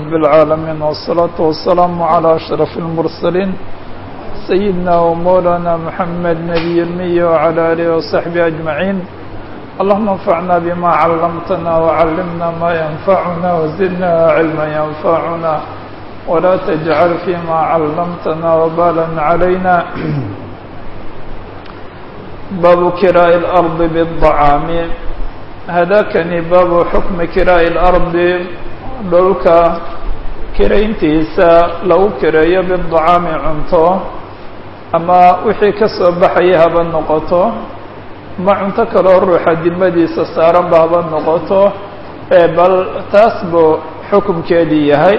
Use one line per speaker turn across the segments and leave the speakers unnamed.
رب العالمين والصلاة والسلام على أشرف المرسلين سيدنا ومولانا محمد نبي المية وعلى آله وصحبه أجمعين اللهم انفعنا بما علمتنا وعلمنا ما ينفعنا وزدنا علما ينفعنا ولا تجعل فيما علمتنا وبالا علينا باب كراء الأرض بالطعام هذاكني باب حكم كراء الأرض dhulka kirayntiisa lagu kireeyo bidacaami cunto ama wixii ka soo baxaya haba noqoto ma cunto kaloo ruuxa dimadiisa saaranba haba noqoto bal taas buu xukumkeedii yahay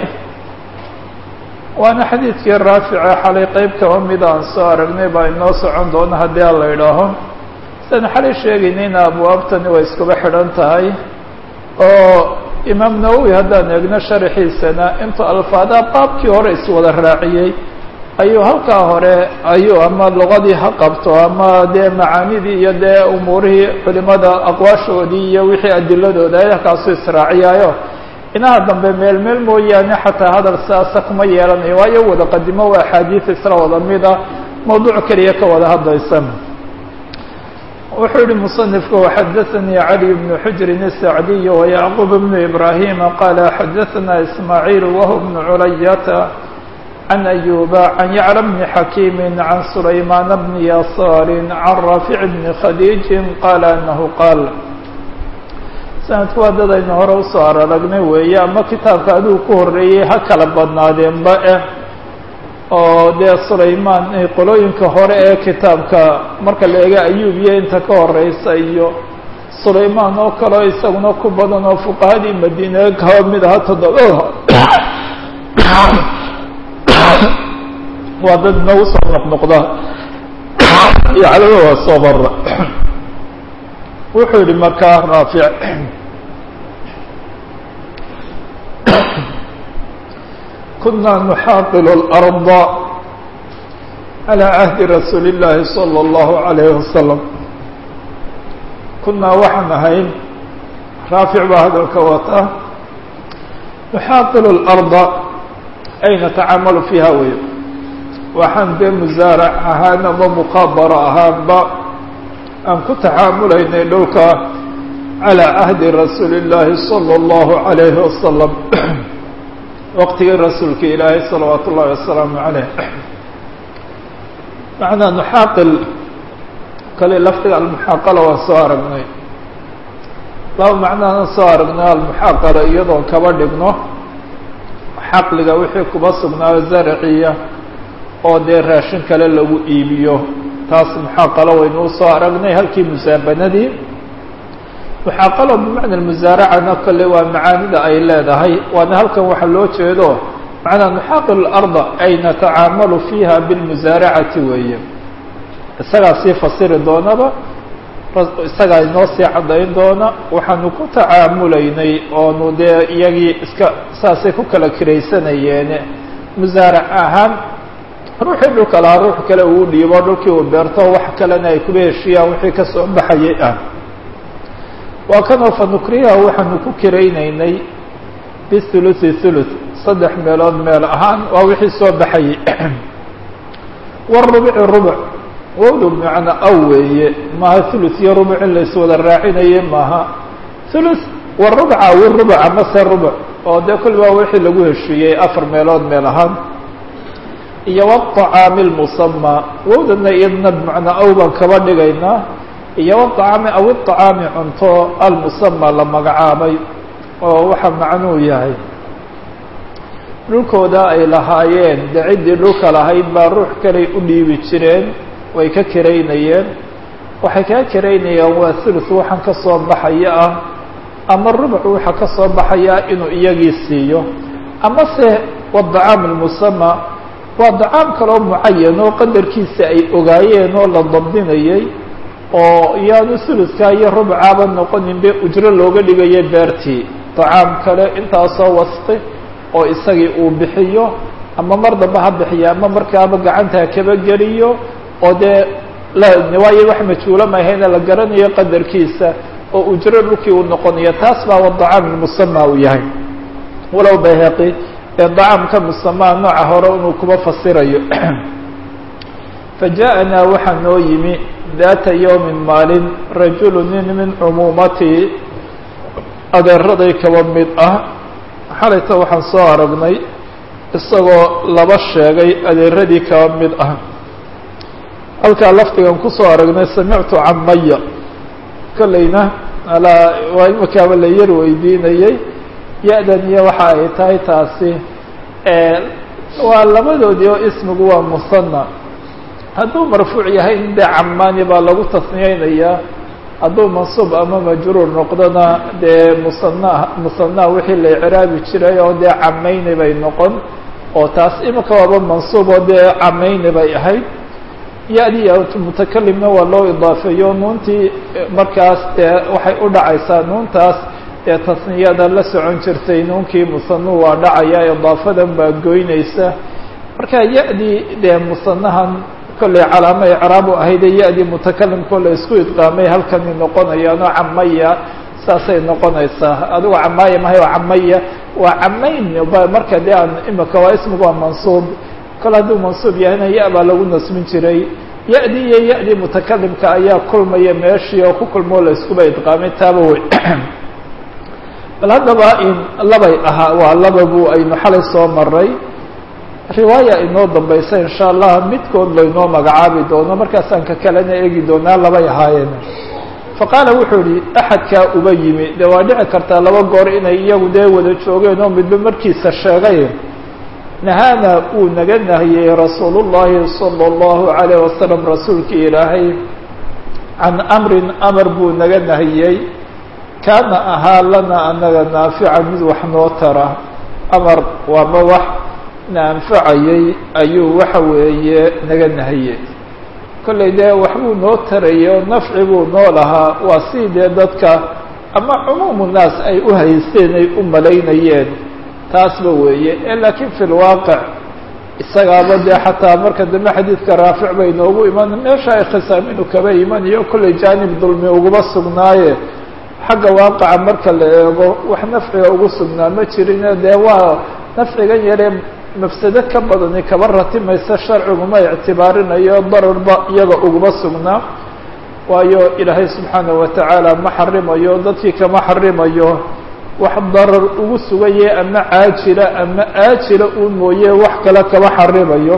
waana xadiidkii raafica xalay qeyb kaba mid aan soo aragnay baa inoo socon doona haddii aan la idhaaho sidaan xalay sheegaynayna abwaabtani way iskuba xidhan tahay oo imaam nawowi haddaan eegno sharaxiisana intuu alfaadaha qaabkii hore iswada raaciyey ayuu halkaa hore ayuu ama luqadii ha qabto ama dee macaanidii iyo dee umuurihii culimada aqwaashoodii iyo wixii adiladooda halkaasuu israaciyaayo inaha dambe meel meel mooyaane xataa hadal siaasa kuma yeelanayo waayo wada qadimo waa axaadiis isla wada mida mawduuc keliya ka wada hadlaysa wuxuu yihi مصنifku xadaثnي عlي بن xujri الsacdiy وyعqوب بن إbrahيma qala xadaثna ismاعيل wهو بن culayata عن أyuba عن yعلى بن xakيm عن سlayman بن yasاr عن rاafiع بن khadيج qala أنه qاal sanadku waa dad aynu hore usoo araragnay weeye ama kitaabka adigu ku horeeyey ha kala badnaadeenba eh oo dee sulaymaan qolooyinka hore ee kitaabka marka la eega ayub iyo inta ka horeysa iyo sulaymaan oo kaleo isaguna ku badan oo fuqahadii madiine kaba mid aha toddobada waa dad nagu soo noqnoqda yaclama waa soo mara wuxuu yihi markaa raafic كنا نحاقل الأرض على عهد رsuuل اللahi صلى الله عليه وسلم كنaa waxaan ahayn raafiع baa hadalka wata نحاaqل الأرض ay نتacamaل فيha wey waxaan dee muزaarع ahaan ama مqاabaro ahaanba aan ku tacaamulaynay dhulka عalى عهdi رasuuل اللahi صلى الله عليه وسلم waqtigii rasuulka ilaahay salawaat ullahi wasalaamu caleyh macnaa nuxaaqil kale lafdiga almuxaaqala waan soo aragnay laba macnaana soo aragnay almuxaaqala iyadoon kaba dhigno xaqliga wixii kuba sugnaayo zaraciya oo dee raashin kale lagu iibiyo taas muxaaqalo waynuu soo aragnay halkii musaabanadii muxaaqalo bimacna musaaracana kole waa macaanida ay leedahay waana halkan waxaa loo jeedo macnaa nuxaaqil larda ay natacaamalu fiiha bilmusaaracati weeye isagaa sii fasiri doonaba isagaa inoo sii caddayn doona waxaanu ku tacaamulaynay oonu dee iyagii iska saasay ku kala kiraysanayeen musaarac ahaan ruuxii dhulka lahaa ruux kale uu dhiibo dhulkii uu beerto wax kalena ay kuba heshiyaan wixii kasoo baxayay ah waa kanoo fanukriha waxaanu ku kiraynaynay bihuluthi thuluth saddex meelood meel ahaan waa wixii soo baxayay warubuci rubuc wowdu macna aw weeye maaha thuluth iyo rubuc in laiswada raacinaye maaha thuluth warubuca wi rubuc amase rubuc oo dee kul waa wixii lagu heshiiyey afar meelood meel ahaan iyo wاطacaami اlmusamaa wowdana iyadna bimacnaa aw baan kaba dhigaynaa iyo wطacaami aw iطacaami cunto almusama la magacaabay oo waxa macnuu yahay dhulkooda ay lahaayeen de ciddii dhulka lahayd baa ruux kaley u dhiibi jireen way ka kiraynayeen waxay kaa kiraynayaan waa thuluth waxaan ka soo baxaya ah ama rubuc waxa ka soo baxaya inuu iyagii siiyo ama se wadacaam almusama waa dacaam kaloo mucayan oo qadarkiisa ay ogaayeen oo la dabdinayay oo iyaanu suluska iyo rubcaaba noqonin be ujro looga dhigaya beertii dacaam kale intaasoo wasqi oo isagii uu bixiyo ama mar damba ha bixiyo ama markaaba gacanta ha kaba geliyo oo dee waayo wax majhuula mahayna la garanayo qadarkiisa oo ujro dhulkii uu noqonayo taas baa wadacaam ilmusama uu yahay walow bayhaqi ee dacaamka musamaa nooca hore inuu kuba fasirayo fajaءanaa waxaa noo yimi daata yowmin maalin rajulu nin min cumuumatii adeeraday kaba mid ah xalayta waxaan soo aragnay isagoo laba sheegay adeeradii kaba mid ah halkaa lafdigan kusoo aragnay samictu camaya kolleyna alaa waa imikaaba la yar weydiinayey ya-dan iyo waxa ay tahay taasi waa labadoodii oo ismigu waa musana hadduu marfuuc yahay in dee camaani baa lagu tasniyeynayaa hadduu mansuub ama majruur noqdona dee musana musana wixii la icraabi jiray oo dee camayni bay noqon oo taas imika waaba mansuub oo dee camayni bay ahayd ya-dii mutakalimna waa loo idaafeeyo nuuntii markaas dee waxay u dhacaysaa nuuntaas dee tasniyada la socon jirtay nuunkii musanu waa dhacaya idaafadan baa goynaysa marka ya-dii dee musanahan kollay calaamo icraabu ahaydee ya-dii mutakalimkoo la isku idqaamay halkani noqonayaano camaya saasay noqonaysaa adigo camaaya mahay waa camaya waa camayn marka dee aan imika waa ismigu waa mansuub kol hadduu mansuub yahayna ya- baa lagu nasbin jiray ya-dii iyo ya-dii mutakalimka ayaa kulmaya meeshii oo ku kulmoo la iskuba idqaamay taaba wey bal haddaba in labay ahaa waa laba bu aynu xalay soo maray riwaaya inoo dambaysa insha allah midkood laynoo magacaabi doono markaasaan ka kalena eegi doonaa labay ahaayeen faqaala wuxuu yihi axadkaa uba yimi dee waa dhici kartaa laba goor inay iyagu dee wada joogeen oo midba markiisa sheegay nahaana uu naga nahiyey rasuulu llahi sala allahu alayh wasalam rasuulkii ilaahay can amrin amar buu naga nahiyey kaana ahaa lana anaga naafica mid wax noo tara amar waama wax na anfacayey ayuu waxa weeye naga nahiyey kollay dee waxbuu noo tarayay oo nafci buu noo lahaa waa si dee dadka ama cumuumu naas ay u haysteen ay u malaynayeen taasba weeye e laakiin fi lwaaqic isagaaba dee xataa marka dambe xadiidka raafic bay noogu iman meesha ay khisaaminu kaba imanayo kollay jaanib dulmi uguma sugnaaye xagga waaqaca marka la eego wax nafciga ugu sugnaa ma jirine dee waa nafcigan yaree mafsado ka badani kaba ratimaysa sharciguma ictibaarinayo dararba iyaga uguma sugnaa waayo ilaahay subxaanaه watacaala ma xarimayo dadkii kama xarimayo wax darar ugu sugaye ama caajila ama aajila uu mooye wax kale kama xarimayo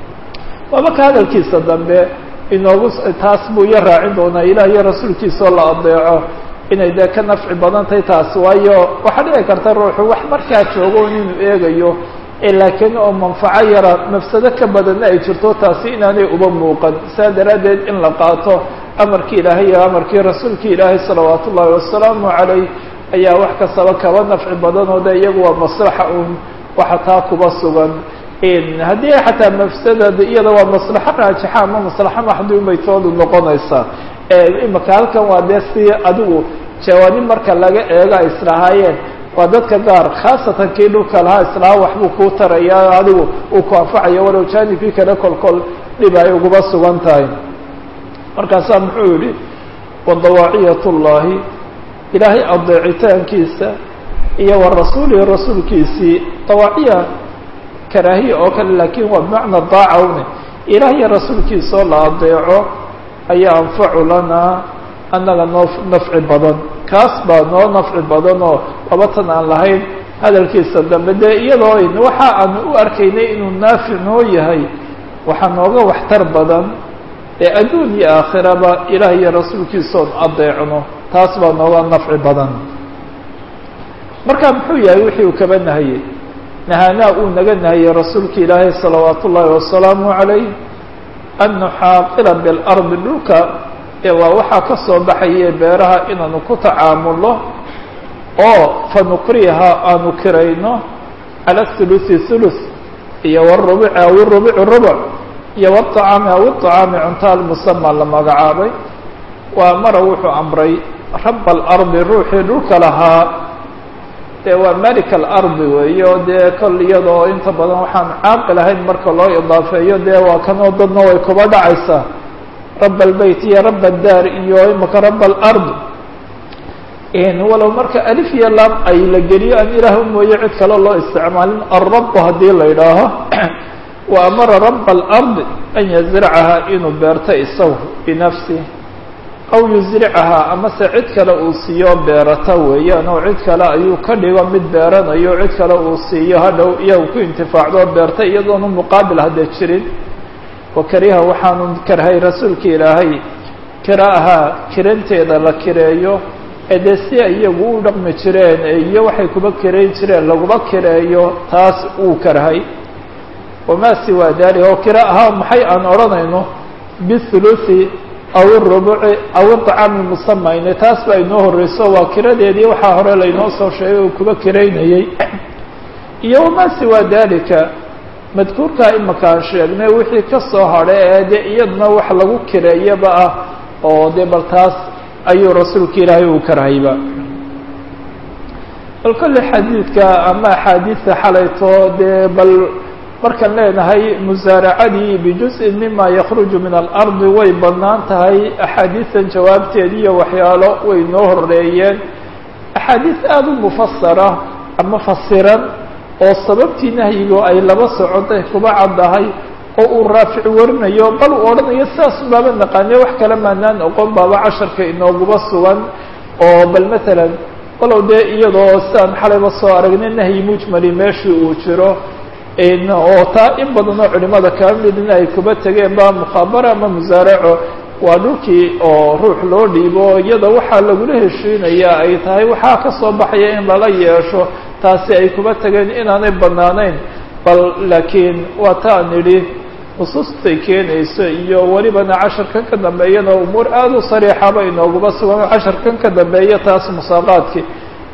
waaba ka hadalkiisa dambe inoogu taas buu iyo raacin doonaa ilah iyo rasuulkiisa oo la adeeco inay dee ka nafci badan tahay taas waayo waxaa dhici karta ruuxu wax markaa joogo inuu eegayo laakiin oo manfaco yara mafsado ka badanna ay jirto taasi inaanay uba muuqan saa daraaddeed in la qaato amarkii ilaahay iyo amarkii rasuulkii ilaahay salawaat ullaahi wasalaamu calayh ayaa wax kastaba kaba nafci badan oo de iyagu waa maslaxa un waxa taa kuba sugan haddii xataa mafsadad iyada waa maslaxo raajixa ama maslaxo maxduum bay toodu noqonaysaa imika halkan waa dee si adigu jawaanib marka laga eego ay islahaayeen waa dadka gaar khaasatan kii dhulka lahaa islaha waxbuu kuu taraya adigu uu ku anfacaya walow jaanibkii kale kolkol dhib ay uguma sugan tahay markaasaa muxuu yihi wadawaaciyat llahi ilaahay adeecitaankiisa iyo wa rasuulihi rasuulkiisii dawaaciya karaahiya oo kale laakiin waa bimacna daacawne ilaah iyo rasuulkiisa oo la adeeco ayaa anfacu lanaa annaga noo nafci badan kaas baa noo nafci badan oo labatan aan lahayn hadalkiisa dambe dee iyadoo waxa aan u arkaynay inuu naafic noo yahay waxaa nooga waxtar badan ee adduun iyo aakhiraba ilaah iyo rasuulkiisaoon adeecno taas baa nooga nafci badan marka muxuu yahay wixii uu kaba nahayey nahaanaa uu naga nahayey rasuulka ilaahay salawaat ullaahi wasalaamu calayh an nuxaaqila bilardi dhulka ee waa waxaa ka soo baxaye beeraha inaanu ku tacaamulno oo fanukriha aanu kirayno cala thuluthi thuluth iyo wrubuci aw rubuci rubuc iyo wاطacaami aw iطacaami cunta almusama la magacaabay waa mara wuxuu amray raba alardi ruuxii dhulka lahaa dee waa malik alardi weeyo dee kol iyadoo inta badan waxaan caaqil ahayn marka loo idaafeeyo dee waa kanoo dadna way kuba dhacaysaa raba albeyt iyo raba daar iyo imaka raba alard walow marka alif iyo lam ay la geliyo aan ilaah mooye cid kale loo isticmaalin alrabu haddii la yidhaaho wa amara raba alard an yazricahaa inuu beerto isagu binafsi aw yusricahaa amase cid kale uu siiyo beerata weeyaan oo cid kale ayuu ka dhigo mid beeranayo cid kale uu siiyo hadhow iyagu ku intifaacdo beerta iyadoonu muqaabil hadda jirin wakariha waxaanu karhay rasuulka ilaahay kiraahaa kiranteeda la kireeyo ee dee si iyagu u dhaqmi jireen iyo waxay kuba kireyn jireen laguba kireeyo taas uu karhay wamaa siwaa dalik oo kira ahaa maxay aan odhanayno bithuluthi aw irubuci aw iطcaami musamayne taas baa inoo horeyso waa kiradeedii waxaa hore laynoo soo sheegay uu kuba kiraynayey iyo wamaa siwaa dalika madkuurkaa imaka aan sheegnay wixii ka soo hadhay ee dee iyadna wax lagu kireeyaba ah oo dee bal taas ayuu rasuulka ilaahay uu karhayba bal kolle xadiidka ama axaadiidta xalayto dee bal markaan leenahay musaaracadii bijuz-in mima yakruju min alardi way bannaan tahay axaadiistan jawaabteedi iyo waxyaalo way noo horeeyeen axaadiis aada u mufasara ama fasiran oo sababtii nahyigo ay laba socotay kuba caddahay oo uu raafic warinayo bal uu odhanayo sidaas baaba naqaane wax kale maanaan oqon baaba casharka inooguba sugan oo bal matalan walow dee iyadoo sidaan xalayba soo aragnay nahyi mujmali meeshii uu jiro oo taa in badan oo culimada kaba midna ay kuba tegeen ba mukhaabara ama musaaraco waa dhulkii oo ruux loo dhiibo iyada waxaa lagula heshiinaya ay tahay waxaa ka soo baxaya in lala yeesho taasi ay kuba tegeen inaanay banaanayn bal laakiin waa ta an idhi nusuustay keenayso iyo welibana casharkan ka dambeeyana umuur aada u sariixaba inooguba sugan casharkan ka dambeeya taas musaaqaadkii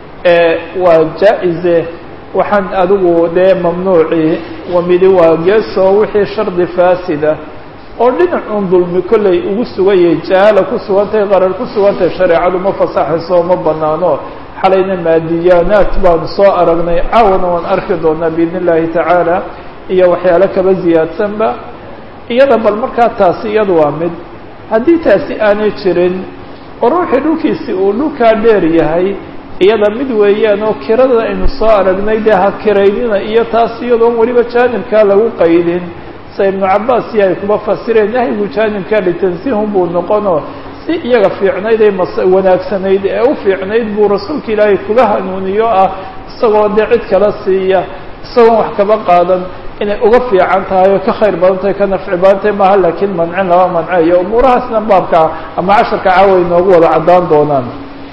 waa jaa-ize waxaan adigu dee mamnuuci wamidi waa geesoo wixii shardi faasida oo dhinacun dulmi kollay ugu suganyay jahaala ku sugantahay qarar ku sugantahay shareecadu ma fasaxayso ma banaano xalayna maadiyaanaat baanu soo aragnay caawana waan arki doonaa biidn illahi tacaala iyo waxyaalo kaba ziyaadsanba iyada bal markaa taasi iyadu waa mid haddii taasi aanay jirin oo ruuxii dhulkiisi uu dhulkaa dheer yahay iyada mid weeyaan oo kirada aynu soo aragnay dee ha kiraynina iyo taas iyadoon weliba jaanibkaa lagu qaydin sa ibnu cabaas iyo ay kuba fasireen nahyigu jaanibkaa litansiihun buu noqonoo si iyaga fiicnayd ee mas wanaagsanayd ee u fiicnayd buu rasuulka ilaahay kuga hanuuniyo ah isagoo dee cid kala siiya isagoon wax kaba qaadan inay uga fiican tahay oo ka khayr badan tahay ka nafci badan tahay maaha laakiin mancin lama manceeyo umuurahaasna baabka ama casharka caawa inoogu wada caddaan doonaan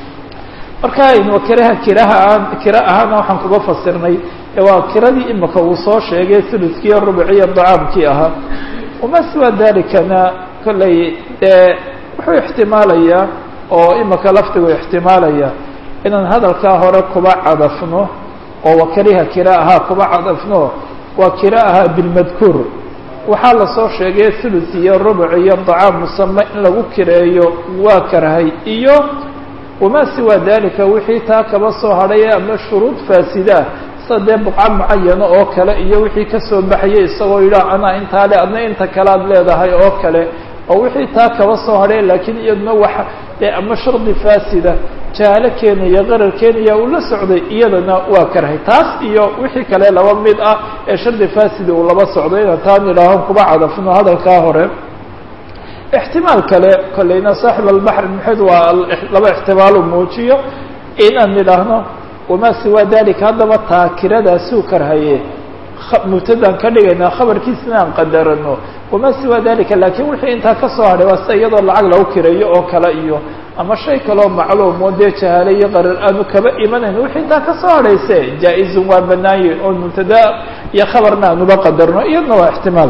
marka aynu kiraha kiraha aan kira ahaana waxaan kuga fasirnay waa kiradii imika uu soo sheegay thuluskiiyo rubciyo dacaamkii ahaa wama siwa dalikana kollay dee wuxuu ixtimaalayaa oo imika laftigu ixtimaalaya inaan hadalkaa hore kuba cadafno oo wa kariha kira ahaa kuba cadafno waa kira ahaa bilmadkuur waxaa lasoo sheegay thuluth iyo rubuc iyo dacaam musame in lagu kireeyo waa karhay iyo wamaa siwa dalika wixii taa kaba soo hadhay ama shuruud faasidaa sida dee buqca mucayana oo kale iyo wixii kasoo baxayay isagoo yidhaah anaa intaa le adna inta kale ad leedahay oo kale oo wixii taa kaba soo hadhay laakiin iyaduna waxa dee ama shardi faasida jaalo keenaya qarar keenaya uu la socday iyadana waa karhay taas iyo wixii kale laba mid ah ee shardi faasida uu laba socday inaan taa nidhaaho kuba cadafno hadalkaa hore ixtimaal kale kolleyna saaxib albaxr maxed waa laba ixtimaalu muujiyo inaan nidhaahno wamaa siwa dalika haddaba taakiradaasuu karhaye mubtadaan ka dhigaynaa khabarkiisina aan qadarano wamaa siwa dalika laakiin wixii intaa ka soo hadhay waa sida iyadoo lacag lagu kireeyo oo kale iyo ama shay kaloo macluumo dee jahaale iyo qarar aanu kaba imanayn wixii intaa ka soo hadhayse jaa-izun waa banaanye oo mubtada iyo khabarna aanuba qadarno iyadna waa ixtimaal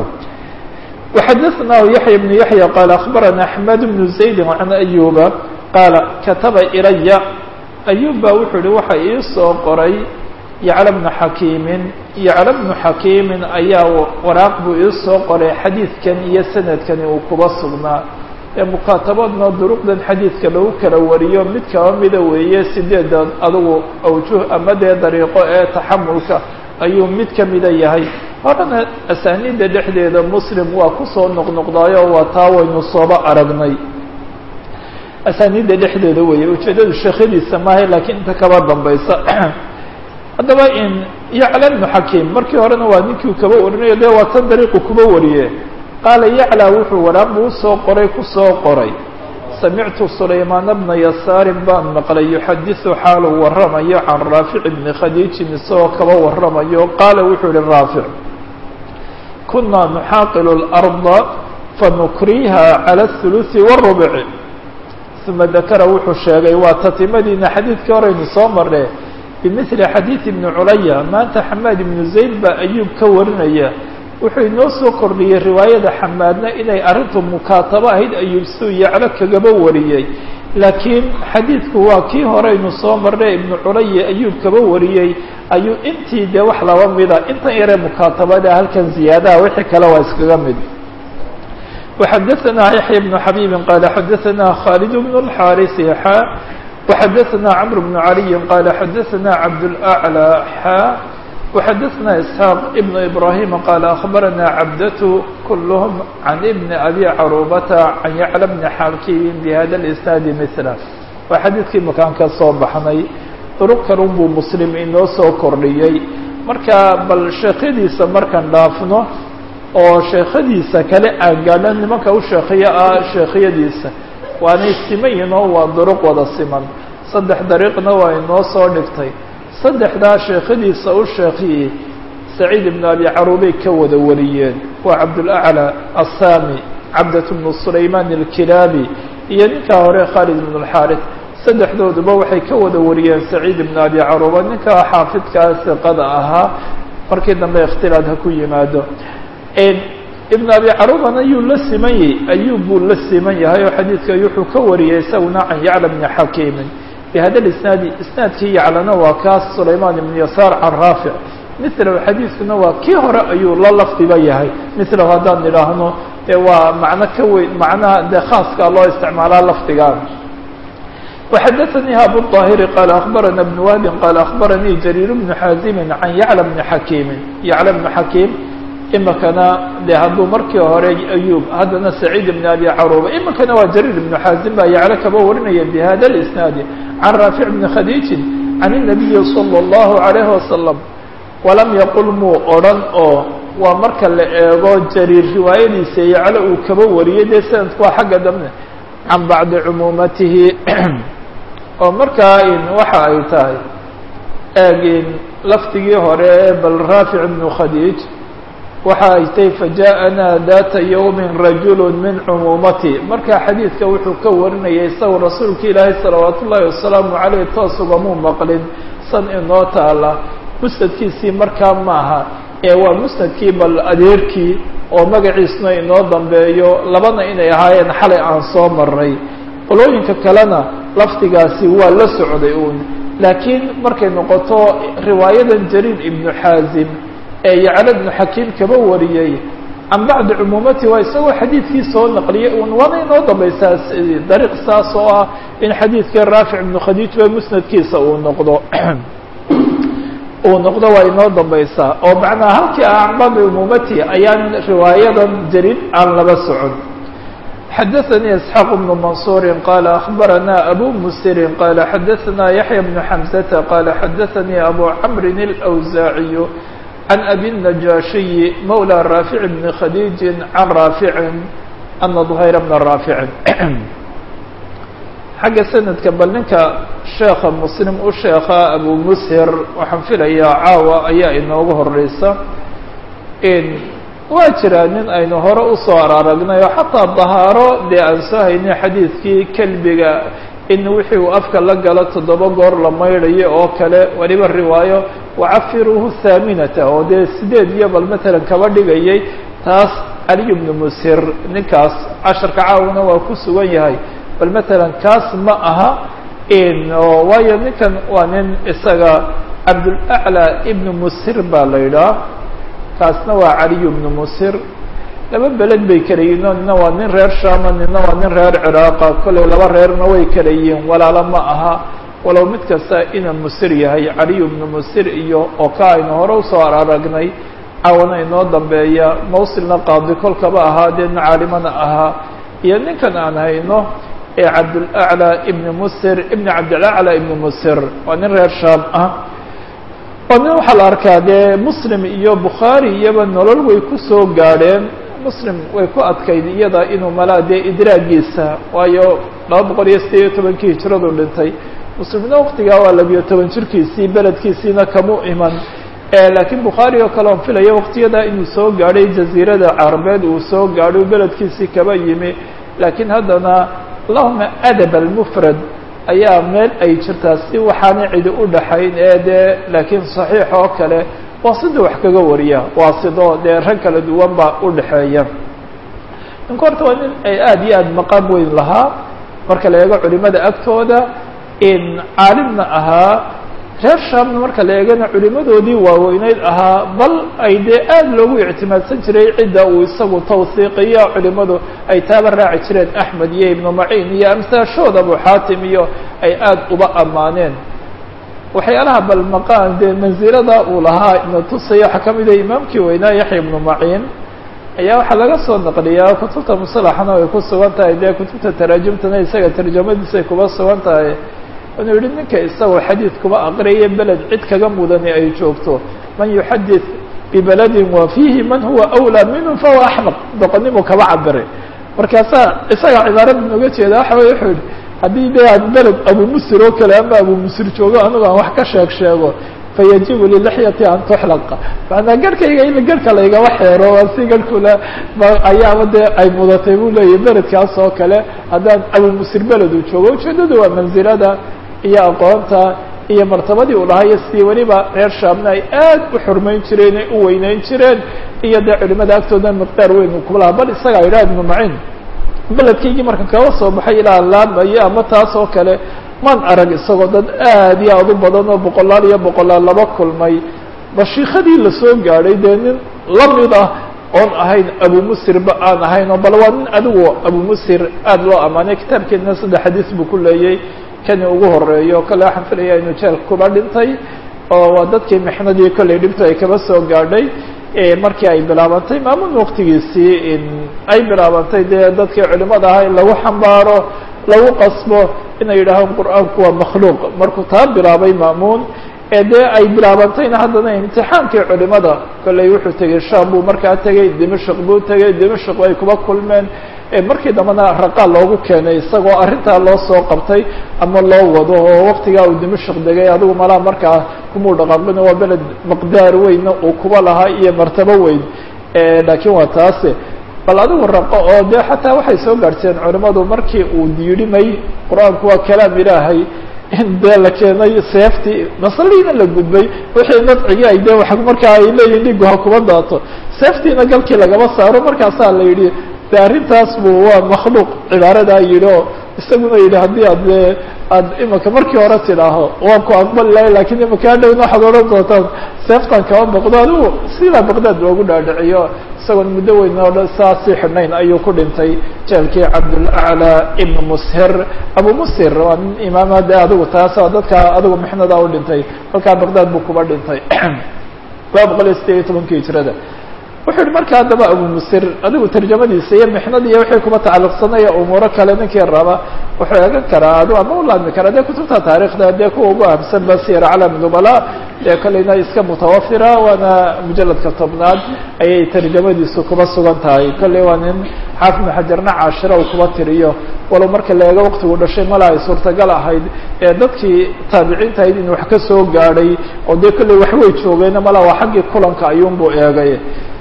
وxadثnah yaحyى بن yaحyى qال أخbarana أحmed بن زayd عan أyuba qaala kataba ilaya أyub ba wuxuu hi waxa ii soo qoray yacla بnu xakiimin yacla بnu xakiimin ayaa waraaq buu ii soo qoray xadiidkan iyo sanadkani uu kuba sugnaa ee mukaatabaadna duruqdan xadiidka lagu kala wariyo mid kaba mida weeye sideeda adugu awjuh ama dee dariiqo ee taxamulka ayuu mid ka mida yahay horena asaaniidda dhexdeeda muslim waa kusoo noqnoqdaayo waa taa waynu sooba aragnay asaaniidda dhexdeeda weeye ujeeddadu sheekhadiisa maaha laakiin inta kaba dambaysa haddaba in yacla ibnu xakiim markii horena waa ninkii kaba warinayo dee waa tan dariiqu kuba wariye qaala yaclى wuxuu waraaq buu usoo qoray kusoo qoray samictu sulaymaana bna yasaarin baan maqlay yuxadiثu xaaluu waramayo can raafic bni khadiijin isagoo kaba waramayo qaala wuxuu yihi raafic kunaa nuxaaqilu اlأrضa fanukriha calى الثuluثi wالrubci uma dakara wuxuu sheegay waa tatimadiina xadiidkii horeynu soo marne bimili xadiid ibni culaya maanta xamaad ibnu zayd baa ayuub ka warinaya wuxuu inoo soo kordhiyey riwaayada xamaadna inay arrintu mukaatabo ahayd ayuub suu yaclo kagaba wariyey laakiin xadiidku waa kii horeynu soo marnay ibnu culaya ayuub kaba wariyey ayuu intii dee wax laba mida intan yaree mukaatabada halkan ziyaadaha wixii kale waa iskaga mid وxadثna yaحyى بن xabيb qال xadثna khالد بن الxاrث xا وxadثna cمر بن علي qال xadثna cabdالأعلى xا وxadثna إسحاaq بن إبراهيم qال أخبرna cabdة كلهم عن بن أbي cروبة عن يعلى بن xاkيم بhda الإسناaد مثله waa xadiidkii makaan ka soo baxnay طرق kalun buu msلم inoo soo kordhiyey marka bal sheekyadiisa markaan dhaafno oo sheekhadiisa kale aan gaadho nimanka u sheekhiya ah sheekhyadiisa waanay simayinoo waa duruq wada siman saddex dariiqna waa inoo soo dhigtay saddexdaa sheekhadiisa u sheekhiyey saciid ibnu abi caruubay ka wada wariyeen waa cabdulaclى assaami cabdat bnu sulaymaan alkilaabi iyo ninkaa hore khaalid ibn اlxaarith saddexdooduba waxay ka wada wariyeen saciid ibnu abi caruuba ninkaa xaafidkaa siqada ahaa markii dambe ikhtilaad ha ku yimaado ibn abi carubana ayuu la simanyey ayub buu la siman yahay oo xadiidka wuxuu ka wariyey isaguna can yacla bni xakiimin bihada isnaadi isnaadkii yaclana waa kaas sulaymaan ibn yasaar can raafic milahu xadiidkuna waa kii hore ayuu la lafdiba yahay milahu haddaan idhaahno dee waa macno ka weyn macnaha dee khaaskaa loo isticmaalaa lafdigaan وxadثnيi abu الطاhiri qال أخbarana بن wهbi qال أخbaranii jrيir بن xاazimi can yعlى بni xakiimi yعlى بن xakiim imikana de hadduu markii hore ayub haddana saciid ibn abi caruba imikana waa jariir ibnu xaazim baa yaclo kaba warinaya bihada اlisnaadi can raafic bni khadiijin can الnabiyi salى اllahu عalayhi wasalam walam yaqul muu odhan oo waa marka la eego jariir riwaayadiisa yaclo uu kaba wariyey dee sanadku waa xagga dambe can bacdi cumuumatihi oo markaa waxa ay tahay eegin lafdigii hore bal raafic ibnu khadiij waxa ay tahy fajaءanaa data ywmi rajul min cumuumati marka xadiidka wuxuu ka warinayay isagu rasuulka ilaahay salawaat ullaahi wasalaamu caleyh toos ugamuu maqlin san inoo taala musnadkiisii markaa maaha ee waa musnadkii bal adeerkii oo magaciisna inoo dambeeyo labana inay ahaayeen xalay aan soo maray qolooyinka kalena lafdigaasi waa la socday uun laakiin markay noqoto riwaayadan jariir ibnu xaazim ee yacla ibnu xakiim kaba wariyey can bacdi cumuumati waa isagoo xadiidkii soo naqliyay un waana inoo dambaysaa dariiq saas oo ah in xadiidkii raafic ibnu khadiij ba musnadkiisa uu noqdo uu noqdo waa inoo dambaysaa oo macnaa halkii ah can bacdi cumuumati ayaan riwaayadan jariid aan laba socon xadaثnي اسحاq بن منصور qال أخبرنا أbو mسر qال xadaثna يحيى بن حمزة qال xadaثnي أbو cمر الأوزاعي عن أbي النجاشي مولى رافع بن khديج عن رافع أن ظهير بن رافع xagga سندka bal ninka شheeka mسلم u sheeka أbو mshir waxaan filayaa caawa ayaa inoogu horeysa waa jiraa nin aynu hore usoo araaragnay oo xataa dahaaro dee aan soo haynay xadiidkii kelbiga in wixii uu afka la galo toddoba goor la maydhayo oo kale weliba riwaayo wacafiruuhu thaaminata oo dee sideed iyo bal matalan kaba dhigayay taas caliy bnu musir ninkaas casharka caawina waa ku sugan yahay bal matalan kaas ma aha waayo ninkan waa nin isaga cabdulaclى ibnu musir baa la yidhaah kaasna waa caliy bnu musir laba beled bay kala yihiin oo nina waa nin reer shama nina waa nin reer ciraaqa kollay laba reerna way kala yihiin walaalo ma aha walow mid kasta ina musir yahay caliy bnu musir iyo oo ka aynu hore usoo aragnay caawana inoo dambeeya mawsilna qaadi kolkaba ahaa deedna caalimana ahaa iyo ninkan aan hayno ee cabdulaclى ibni musir ibni cabdilaclى ibni musir waa nin reer shaam ah oo nin waxaa la arkaa dee muslim iyo bukhaari iyaba nolol way ku soo gaadheen muslim way ku adkayd iyada inuu malaa dee idraagiisa waayo laba boqol iyo sideed iyo tobankii hijradu dhintay muslimna waktigaa waa labiyo toban jirkiisii beledkiisiina kamu iman laakiin bukhaari oo kale on filaya waktiyadaa inuu soo gaadhay jaziirada carabeed uu soo gaadhay beledkiisii kaba yimi laakiin haddana allahuma adab almufrad ayaa meel ay jirtaa si waxaana cidi u dhaxayn ee dee laakiin saxiix oo kale waa sida wax kaga wariya waa sidoo dee rag kala duwan baa u dhexeeya ninku horta waa nin ay aada iyo aada maqaam weyn lahaa marka la eego culimada agtooda in caalimna ahaa reer shaamna marka la eegana culimadoodii waaweyneyd ahaa bal ay dee aada loogu ictimaadsan jiray cidda uu isagu tawsiiqiya culimadu ay taaba raaci jireen axmed iyo ibnu maciin iyo amsaashood abu xaatim iyo ay aada uba ammaaneen waxyaalaha bal maqaan dee mansilada uu lahaa ina tusaya waxaa ka mid ah imaamkii weynaa yaxya ibnu maciin ayaa waxaa laga soo naqliyaa kutubta musalaxana ay ku sugan tahay dee kutubta taraajumtana isaga tarjamadiisay kuba sugan tahay inuu yihi ninka isagoo xadiid kuba aqriyaya beled cid kaga mudani ay joogto man yuxadid bibeladin wa fiihi man huwa awlaa minhu fahuwa axmaq doqonimu kaba cabiray markaasaa isaga cibaarada nooga jeeda waxa wey wuxuu yihi haddii dee aan beled abu musir oo kale ama abu musir joogo anigu aan wax ka sheeg sheego fayajibu lilixyati an tuxlaqa maanaa garhkayga in garhka laygaba xeero waa si garhkula ayaaba dee ay mudatay buu leeyahy beledkaas oo kale haddaan abu musir beled uu joogo ujeedadu waa mansilada iyo aqoonta iyo martabadii uu lahaa iyo sidii weliba reer shaamna ay aad u xurmayn jireen ay u weyneyn jireen iyo dee culimada agtooda miqdaar weyn uu kuba lahaa bal isagaa yidhaha ibnu macin beledkaygii marka kaba soo baxay ilaa laamayo ama taas oo kale man arag isagoo dad aad iyo aad u badan oo boqolaal iyo boqolaal laba kulmay bashiikadii lasoo gaadhay dee nin lamid ah oon ahayn abu musirba aan ahayn oo bal waa nin adigu abu musir aada loo ammaanay kitaabkeedna saddex xadiis buu ku leeyay kani ugu horeeyo kale waxaan filaya inuu jeelka kuba dhintay oo waa dadkii mixnadii kollay dhibto ay kaba soo gaadhay markii ay bilaabantay maamun waktigiisii ay bilaabantay dee dadkii culimada ahaa in lagu xambaaro lagu qasbo inay yidhaahaan qur-aanku waa makhluuq markuu taa bilaabay maamuun ee dee ay bilaabantayna haddana imtixaankii culimada kollay wuxuu tegey sham buu markaa tegey dimashq buu tegey dimashq ay kuba kulmeen markii dambena raqaa loogu keenay isagoo arrintaa loo soo qabtay ama loo wado oo waktigaa uu dimashq degay adigu malaa markaa kumuu dhaqaaqin waa beled maqdaar weynna uu kuba lahaa iyo martabo weyn laakiin waa taase bal adigu raqo oo dee xataa waxay soo gaadhseen culimadu markii uu yidhimay qur-aanku waa kalaam ilaahay in dee la keenay seeftii masaliina la gudbay wixii nafcigii ay dee wa markaa ay leeyihin dhigu ha kuma daato seeftiina galkii lagama saaro markaasaa la yidhi de arrintaas bu waa makhluuq cibaaradaa yidhi oo isaguna yidhi haddii aad aad imika markii hore tidhaaho waan ku aqbali lahay lakin imika hadhowna waxaad odhan doontaan seeftan kama boqdo adigu sidaa baqdaad loogu dhaadhiciyo isagoon muddo weyn oo dhan saa sii xidhnayn ayuu ku dhintay jeelkii cabdulaclى ibn mushir abu mushir waa nin imaama de adigu taas oo dadka adigu mixnada u dhintay halkaa baqdaad buu kuba dhintay laba boqol iyo sideed iyo tobankii hijrada wuxuu yihi marka haddaba abu musir adigu tarjamadiisa iyo mixnada iyo wixii kuba tacalluqsanaya umuuro kale ninkii raba wuxuu eegan karaa adu ama u laadmi karaa dee kutubta taarikhda dee kuwa ugu ahamsan ba siyar calam nubala dee kolleyna iska mutawafira waana mujaladka tobnaad ayay tarjamadiisu kuba sugan tahay kolley waa nin xaafid ibnu xajarna caashira uu kuba tiriyo walow marka la eego waktigu dhashay mala ay suurtagal ahayd ee dadkii taabiciinta ahayd in wax ka soo gaadhay oo dee kolley waxway joogeen mala waa xaggii kulanka ayuunbuu eegay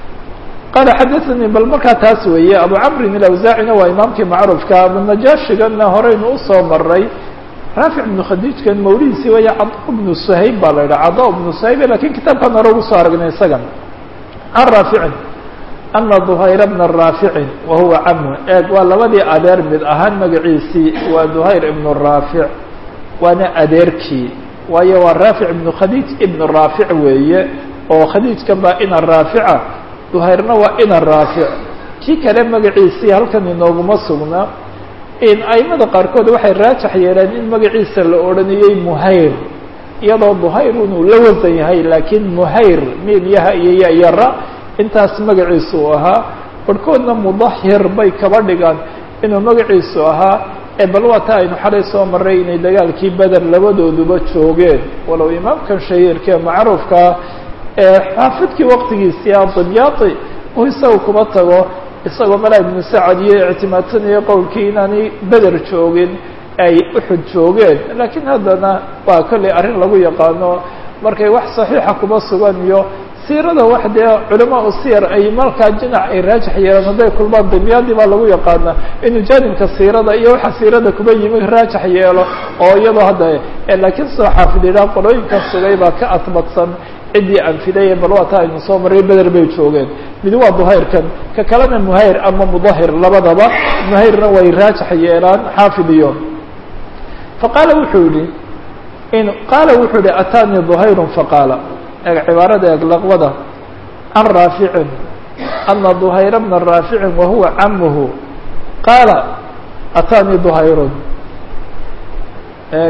qala xadaثanii bal markaa taas weeye abu camrin ilawsaacina waa imaamkii macruufka abunajaashigana horeynu usoo maray raafic ibnu khadiijkan mawlidiisi waya cada bnu suhayb baa la yidhaha cada bnu suhayb lakin kitaabkan hore ugu soo aragnay isagan can raaficin ana duhayr bna raaficin wa huwa camu eeg waa labadii adeer mid ahaan magaciisii waa duhayr ibnu raafic waana adeerkii waayo waa raafic ibnu khadiij ibnu raafic weeye oo khadiijkan baa ina raafica duhayrna waa ina raafic kii kale magaciisii halkan inooguma sugna in aimada qaarkood waxay raajax yeeleen in magaciisa la odhanayey muhayr iyadoo duhayr inuu la wasan yahay laakiin muhayr miim yaha iyo yayara intaas magaciisu u ahaa barhkoodna mudahir bay kaba dhigaan inuu magaciisu ahaa ee bal waa ta aynu xalay soo marray inay dagaalkii beder labadooduba joogeen walow imaamkan shahiirkee macruufkaa ee xaafidkii waqtigiisii adimyaati uu isaga kuma tago isagoo malaa ibnu sacad iyo ictimaadsanaya qowlkii inaanay beder joogin ay uxud joogeen laakiin haddana waa kollay arrin lagu yaqaano markay wax saxiixa kuma sugan iyo siirada wax dee culamaa u siyar ay markaa jinac ay raajix yeelaan hadday kulmaan dimyaadii baa lagu yaqaana inuu jaanibka siirada iyo waxa siirada kuma yimi raajix yeelo oo iyadoo hadda laakiin soo xaafid yidhaha qolooyinkan sugay baa ka adbadsan ciddii anfidaya bal waa ta aynu soo marray beder bay joogeen mid waa duhayrkan ka kalena muhayr ama mudahir labadaba muhayrna way raajix yeelaan xaafid iyo faqaala wuxuu yihi in qaala wuxuu yihi ataanii duhayrun faqaala eeg cibaarada eeg laqwada can raaficin ana duhayra bna raaficin wahuwa camuhu qaala ataanii duhayrun eeg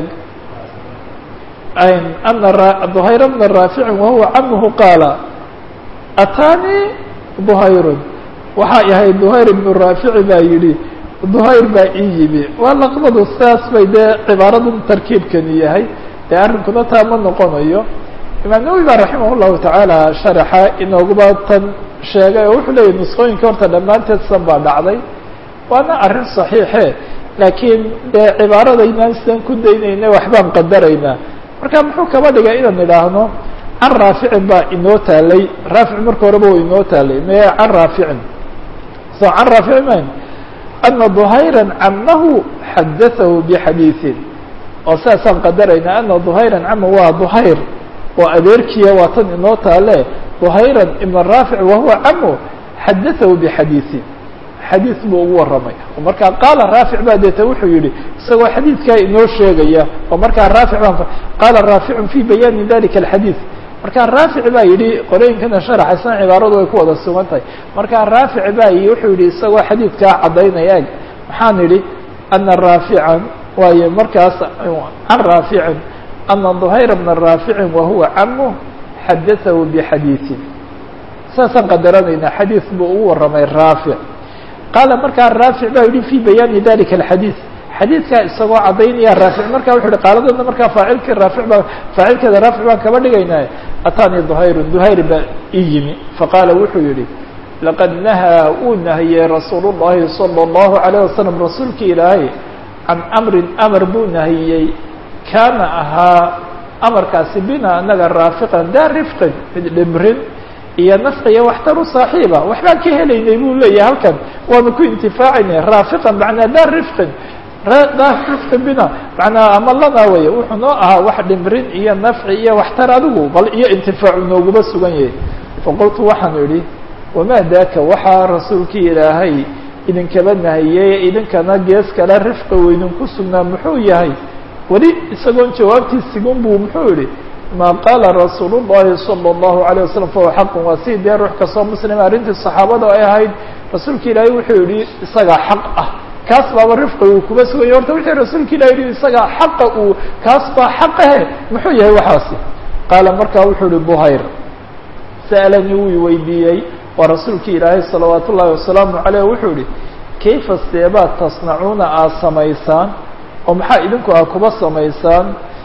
ana duhayra bna raaficin wahuwa camuhu qaala ataanii duhayrun waxaa yahay duhayr ibnu raafici baa yidhi duhayr baa ii yimi waa laqbadu saas bay dee cibaaradan tarkiibkani yahay dee arrinkuna taa ma noqonayo imaam nawowi baa raximah llahu tacaala sharaxa inooguba tan sheegay oo wuxuu leeyahy nusqooyinka horta dhammaanteed san baa dhacday waana arrin saxiixe laakiin dee cibaaradaynaan sidan ku daynayna waxbaan qadaraynaa marka muxuu kaba dhigay inaan idhaahno can raaficin baa inoo taalay raafic marka horeba wa inoo taalay me can raaficin so can raaficin man ana duhayran camahu xadatahu bixadiiثin oo saasaan qadaraynaa ana duhayran cama waa duhayr oo adeerkiya waa tan inoo taale duhayran ibn raafic wahuwa camu xadatahu bixadiiثin xadiis buu ugu warramay oo markaa qaala raafic baa deeta wuxuu yihi isagoo xadiidkaa inoo sheegaya oo markaa raafic baan qaala raaficun fi bayaani dalika alxadiid markaa raafic baa yidhi qorooyinkana sharaxaysan cibaaradu way ku wada sugan tahay markaa raafic baa yi wuxuu yihi isagoo xadiidkaa caddaynaya eg maxaan idhi ana raafican waayo markaas can raaficin ana duhayra bna raaficin wahuwa camu xadatahu bixadiiثin saasaan qadaranaynaa xadiis buu ugu warramay raafic qaala markaa raafic baa yihi fi bayaani dalika alxadiid xadiidkaa isagoo caddaynaya raafic marka wuxu uhi qaaladana markaa faacilkii raafic baa faacilkeeda raafic baan kaba dhigaynaa ataanii duhayrun duhayr baa ii yimi faqaala wuxuu yihi laqad nahaa wuu nahiyey rasuulu llahi salى اllahu alayه wasalam rasuulkii ilaahay can amrin amar buu nahiyey kaana ahaa amarkaasi bina anaga raafiqan daa rifqin mid dhimrin iyo nafqiya waxtaru saaxiiba waxbaan ka helaynay buu leeyahay halkan waanu ku intifaacaynay raafiqan macnaa daa rifqin daa rifqin bina macnaa ama lanaa weeye wuxuu noo ahaa wax dhimrin iyo nafci iyo waxtar adigu bal iyo intifaacu nooguba sugan yahay faqultu waxaan idhi wamaa daaka waxaa rasuulkii ilaahay idinkaba nahiyey idinkana gees kale rifqa weydinku sugnaa muxuu yahay weli isagoon jawaabtiisigun buu muxuu yihi ma qaala rasuul الlahi salى الlahu عalيه waslm fahuwa xaqu waa si dee ruux kastoo muslima arrintii saxaabada ay ahayd rasuulka ilaahay wuxuu yihi isagaa xaq ah kaas baaba rifqi uu kuba suganya horta wuxuu rasuulka ilahi yihi isagaa xaqa uu kaas baa xaqahe muxuu yahay waxaasi qaala markaa wuxuu yihi buhayr sa'alanii wuu weydiiyey waa rasuulki ilaahay salawaat ullahi wasalaamu caleyh wuxuu yihi kayfa seebaad tasnacuuna aad samaysaan oo maxaa idinku aa kuba samaysaan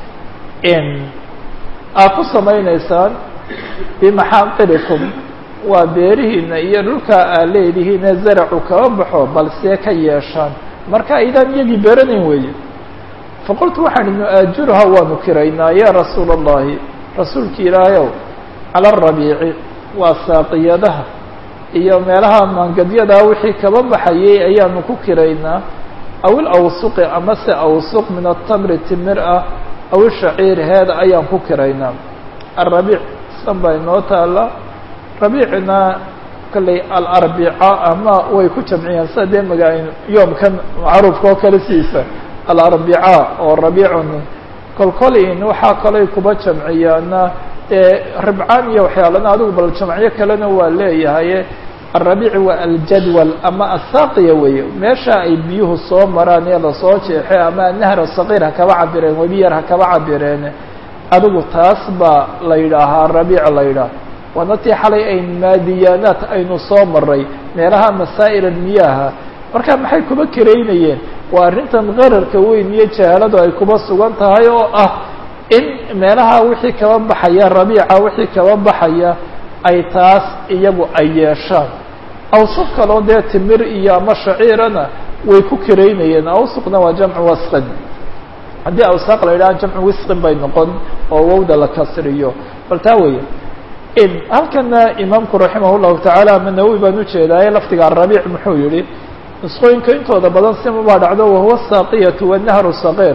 aad ku samaynaysaan bimaxaaqirikum waa beerihiina iyo dhulkaa aad leedihiine zaracu kaba baxo balsee ka yeeshaan marka aydaan iyagii beeranayn weeye faqultu waxaan idhi nu-aajiruha waanu kiraynaa yaa rasuula allahi rasuulki ilaahayow cala arabiici waa saaqiyadaha iyo meelaha maangadyadaa wixii kaba baxayay ayaanu ku kiraynaa aw ilawsuqi ama se awsuq min atamri timir ah aw ishaciir heeda ayaan ku kiraynaa alrabiic san baa inoo taala rabiicna kolley alarbica ama way ku jamciyaan sida dee maga yoomkan macruufka oo kale siisa alarbica oo rabiicun kolkolin waxaa kaley kuba jamciyaana dee ribcaan iyo waxyaalana adigu bal jamciyo kalena waa leeyahay alrabiici waa aljadwal ama asaaqiya weeye meesha ay biyuhu soo maraan ee lasoo jeexay ama nahra saqiir ha kaba cabireen webiyar ha kaba cabireen adigu taas baa la yidhaahaa rabiic la yidhaah waana tii xalay ayn maadiyaanaat aynu soo maray meelaha masaa'il almiyaaha marka maxay kuba karaynayeen waa arrintan qararka weyn iyo jahaaladu ay kuba sugan tahay oo ah in meelaha wixii kaba baxaya rabiica wixii kaba baxaya ay taas iyagu ay yeeshaan awsuq kaloo dee timir iyo ama shaciirana way ku karaynayeen awsuqna waa jamcu wasqin haddii awsaaq la yidhaha jamcu wisqin bay noqon oo wowda la kasriyo bal taa weeye halkana imaamku raximah llahu tacaala ama nawowi baan ujeedaaye lafdiga arabiic muxuu yihi nusqooyinka intooda badan simabaa dhacdo wahuwa saaqiyatu wanahru saqiir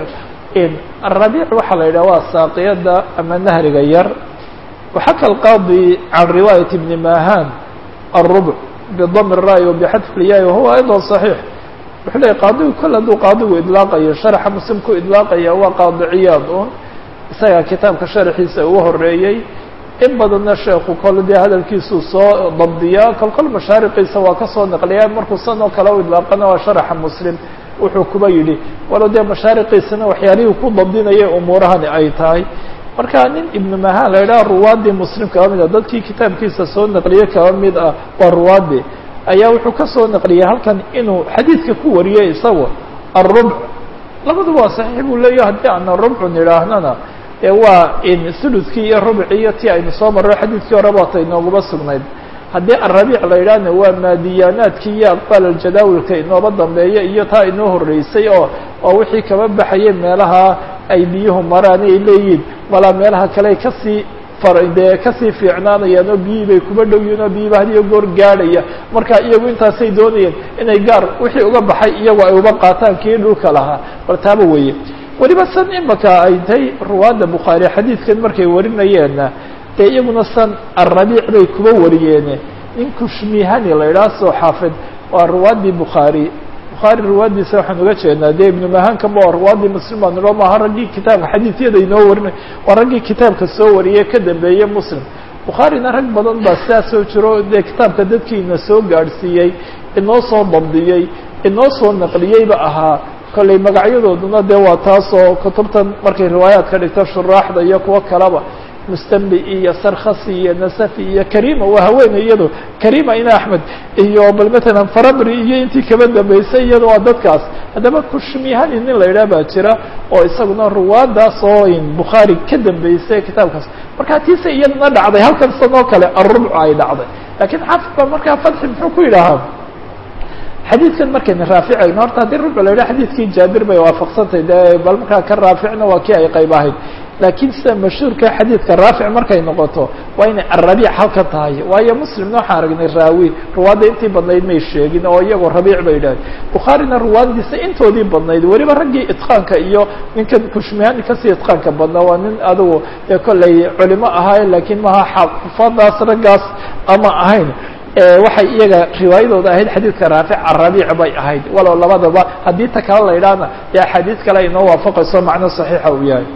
arabiic waxaa la yidhaha waa saaqiyada ama nahriga yar waxaka alqaadi can riwaayat ibni mahan الربع بضم الرأي وبxdف الyاء وهو أيضا صحيح wuxuu leeyay qaadigu kol hadduu qaadigu idlaaqayo شharxa muslim ku idlaaqaya waa qaadi ciyaad un isaga kitaabka sharxiisa ugu horeeyey in badanna sheeku kol dee hadalkiisuu soo dabdiyaa kol kol mashaariqiisa waa kasoo naqliyaa markuu san oo kale u idlaaqana waa sharaxa muslim wuxuu kuba yidhi walo dee mashaariqiisana waxyaalihii ku dabdinayay umuurahani ay tahay marka nin ibnu mahan la yidhaha ruwaadii muslim kaba mid ah dadkii kitaabkiisa soo naqliyey kaba mid ah waa ruwaadi ayaa wuxuu ka soo naqliyey halkan inuu xadiidka ku wariyey isagu arubc labaduba waa saxiix buu leeyahy haddii aana rubcun idhaahnana ee waa in thuluthkii iyo rubci iyo ti aynu soo marro xadiidkii hore baata inooguma sugnayd haddii arabiic la yidhaahna waa maadiyaanaadkii iyo aqbaal aljadaawilka inooba dambeeya iyo taa inoo horreysay oo oo wixii kaba baxayay meelaha ay biyuhu maraan ay leeyihiin malaa meelaha kale kasii dee kasii fiicnaanayaan oo biyihii bay kuba dhow yihin oo biyiba hadiyo goor gaadhaya marka iyagu intaasay doonayeen inay gaar wixii uga baxay iyagu ay uba qaataan kii dhulka lahaa bal taaba weeye weliba san imaka ay tahay ruwaadda bukhaari xadiidkan markay warinayeenna dee iyaguna san arabiic bay kuba wariyeene nin kushmihani la idhaha soo xaafid waa ruwaaddii bukhaari bukhaari ruwaaddiisa waxaan uga jeednaa dee ibnu mahankaba waa ruwaaddii muslim baa nilo maaha raggii kitaabka xadiisyada inoo warinay waa raggii kitaabka soo wariyey ka dambeeyey muslim bukhaarina rag badan baa sidaas soo jiro dee kitaabka dadkiina soo gaadhsiiyey inoo soo dabdiyey inoo soo naqliyeyba ahaa kollay magacyadooduna dee waa taasoo kutubtan markay riwaayaadka dhigto shuraaxda iyo kuwo kaleba mustambi iyo sarkhasi iyo nasafi iyo karima waa haweeney iyado karima ina axmed iyo bal matalan farabri iyo intii kaba dambeysay iyado waa dadkaas haddaba kushmihani nin la yidhaha baa jira oo isaguna ruwaadaas oo bukhaari ka dambeysay kitaabkaas marka tiise iyadana dhacday halkan sanoo kale arubcu ay dhacday lakiin xaafid ba markaa fatxi muxuu ku yidhaahaa xadiidkan markayna raaficayno horta haddii rubc la yidhaha xadiidkii jaabir bay waafaqsantahay de bal markaa ka raaficna waa kii ay qayb ahayd laakiin sida mashhuurka xadiidka raafic markay noqoto waa inay arabiic halka tahay waayo muslimna waxaan aragnay raawi ruwaadda intii badnayd may sheegin oo iyagoo rabiic bay idhahay bukhaarina ruwaaddiisa intoodii badnayd weliba raggii itqaanka iyo ninkan kushmihani kasii itqaanka badnaa waa nin adigu dee kollay culimo ahaay laakiin maha xafadaas raggaas ama ahayn waxay iyaga riwaayadooda ahayd xadiidka raafic arabiic bay ahayd walow labadaba haddii ta kale la idhaahna dee axaadiis kale inoo waafaqayso macno saxiixa uu yahay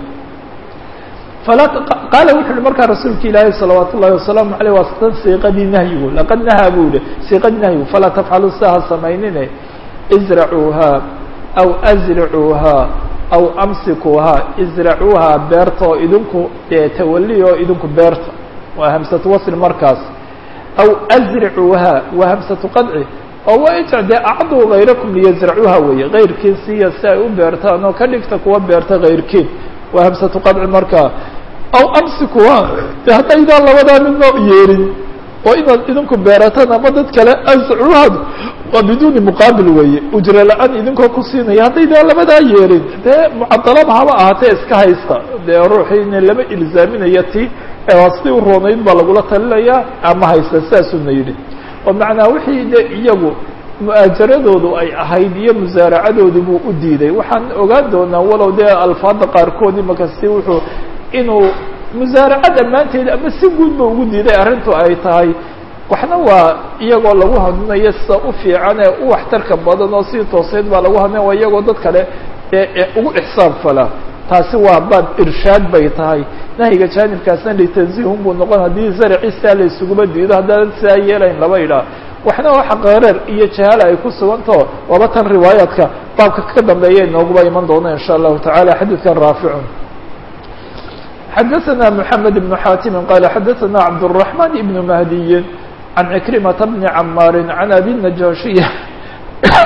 qaala wuxu uhi markaa rasuulka ilaahi salawaat ullahi wasalaamu aleyh waa tan siiqadii nahyigu laqad nahaa buu yihi siiqadii nahyigu falaa tafcalu sidaha samaynine izracuuhaa aw azricuuhaa aw amsikuuhaa izracuuhaa beerta oo idinku tawali oo idinku beerta waa hamsatu wasl markaas aw azricuuhaa waa hamsatu qadci oo waa inta dee acduu hayrakum liyazracuuha weeye kayrkiin siiya si ay u beertaan oo ka dhigta kuwa beerta kayrkiin waa hamsatu qadci markaa aw amsikuha de haddaydaan labadaa midna yeelin oo inaad idinku beerataan ama dad kale azcuhad waa biduuni muqaabil weeye ujro la-aan idinkoo ku siinaya haddaydaan labadaa yeelin dee mucadalaba haba ahaatee iska haysta dee ruuxiina lama ilzaaminayo ti sidii u roonayd baa lagula talinayaa ama haysta sidaasuna yidhi oo macnaa wixii de iyagu mu'aajaradoodu ay ahayd iyo musaaracadoodii buu u diiday waxaan ogaan doonaa walow dee alfaada qaarkood imaka si wuxuu inuu musaaraca dhammaanteed ama si guudba ugu diiday arrintu ay tahay waxna waa iyagoo lagu hadlinayo sida u fiican ee u waxtarka badan oo si tooseed baa lagu hadlinaya waa iyagoo dad kale ee ugu ixsaab fala taasi waa baab irshaad bay tahay nahyiga jaanibkaasna litanzihun buu noqon haddii zarci sidaa la isuguma diido haddaan sidaa yeelayn laba idhaa waxna waxa qareer iyo jahaala ay ku sugantao waaba tan riwaayaadka baabka ka dambeeya inooguba iman doona in sha allahu tacala xadiidkan raaficun xadaثna mحamed بن xatim qala xadaثna cabdالرaحman بn mahdiyi can cikrimata bni camaari can abi najashiya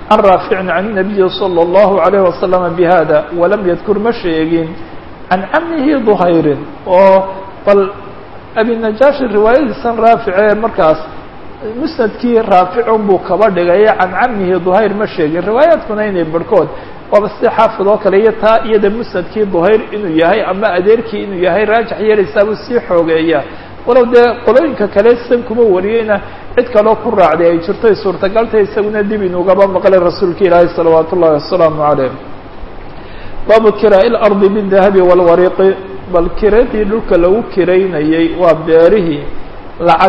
can raaficin can الnabiyi salى الlahu عalayه wasalama bihada walam yadkur ma sheegin can camihi duhayrin oo bal abinajaashi riwaayadiisan raafice markaas musnadkii raaficun buu kaba dhigay can camihi duhayr ma sheegin riwaayaadkuna inay barhkood waaba si xaafid oo kale iyo taa iyada musnadkii duhayr inuu yahay ama adeerkii inuu yahay raajix yeelaysaabuu sii xoogeeya walow dee qolooyinka kale san kuma wariyeyna cid kaloo ku raacday ay jirto ay suurtagaltay isaguna dib inugaba maqlay rasuulka ilaahi salawaatu ullahi wasalaamu calayh baabu kiraa-i lardi bidahabi walwariqi bal kiradii dhulka lagu kiraynayey waa beerihii lacag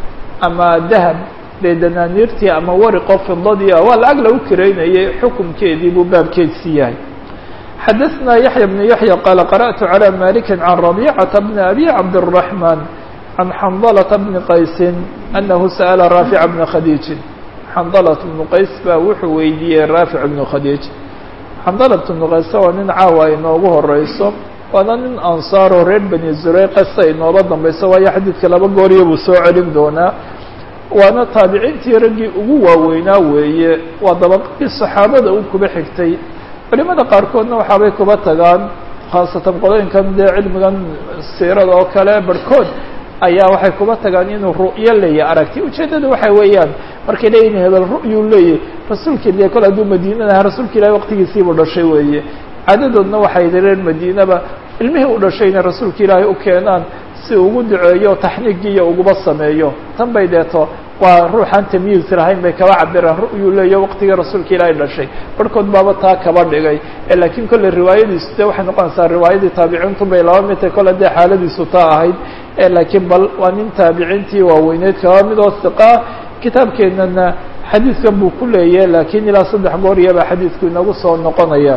ama dahab dee danaaniirtii ama wariqo fidadii ah waa lacag lagu kiraynayey xukumkeedii buu baabkeedsi yahay xadaثna yaحya بن yaحya qaala qarأtu عalى maliki can رabيcaةa bni abi cabdالرaحman can xandalةa bni qaysi anahu sa'la raafica bna khadiijin xandalaة bnu qays baa wuxuu weydiiyey raafic bnu khadiij xandalaة bnu qays waa nin caawa ay noogu horeyso waana nin ansaaroo reer bani zureyqa si ay noola dambayso waayo xadiidka laba gooriya buu soo celin doonaa waana taabiciintii raggii ugu waaweynaa weeye waa dabaqadii saxaabada u kuba xigtay culimada qaarkoodna waxaabay kuba tagaan khaasatan qolooyinkan dee cilmigan siirada oo kale barhkood ayaa waxay kuba tagaan inuu ru'yo leeyahy aragti ujeeddada waxa weeyaan markay leeyihin hebel ru'yuu leeyahy rasuulka ile kole hadduu madiinadaha rasuulka ilahi waqtigiisiibuu dhashay weeye caadadoodna waxay reer madiinaba ilmihii u dhashayna rasuulka ilaahay u keenaan si ugu duceeyo taxniigiiyo uguba sameeyo tan bay deeto waa ruuxaan tamyiis lahayn bay kaba cabiraan ru'yuu leeyo waqtigii rasuulka ilaahay dhashay barhkood baaba taa kaba dhigay laakiin kolley riwaayadiisu de waxay noqonaysaa riwaayadii taabiciintu bay laba mid tahay kolle dee xaaladiisu taa ahayd laakiin bal waa nin taabiciintii waaweyneyd kaba mid oo siqaa kitaabkeenana xadiidkan buu ku leeyahy laakiin ilaa saddex gooriyabaa xadiidku inagu soo noqonaya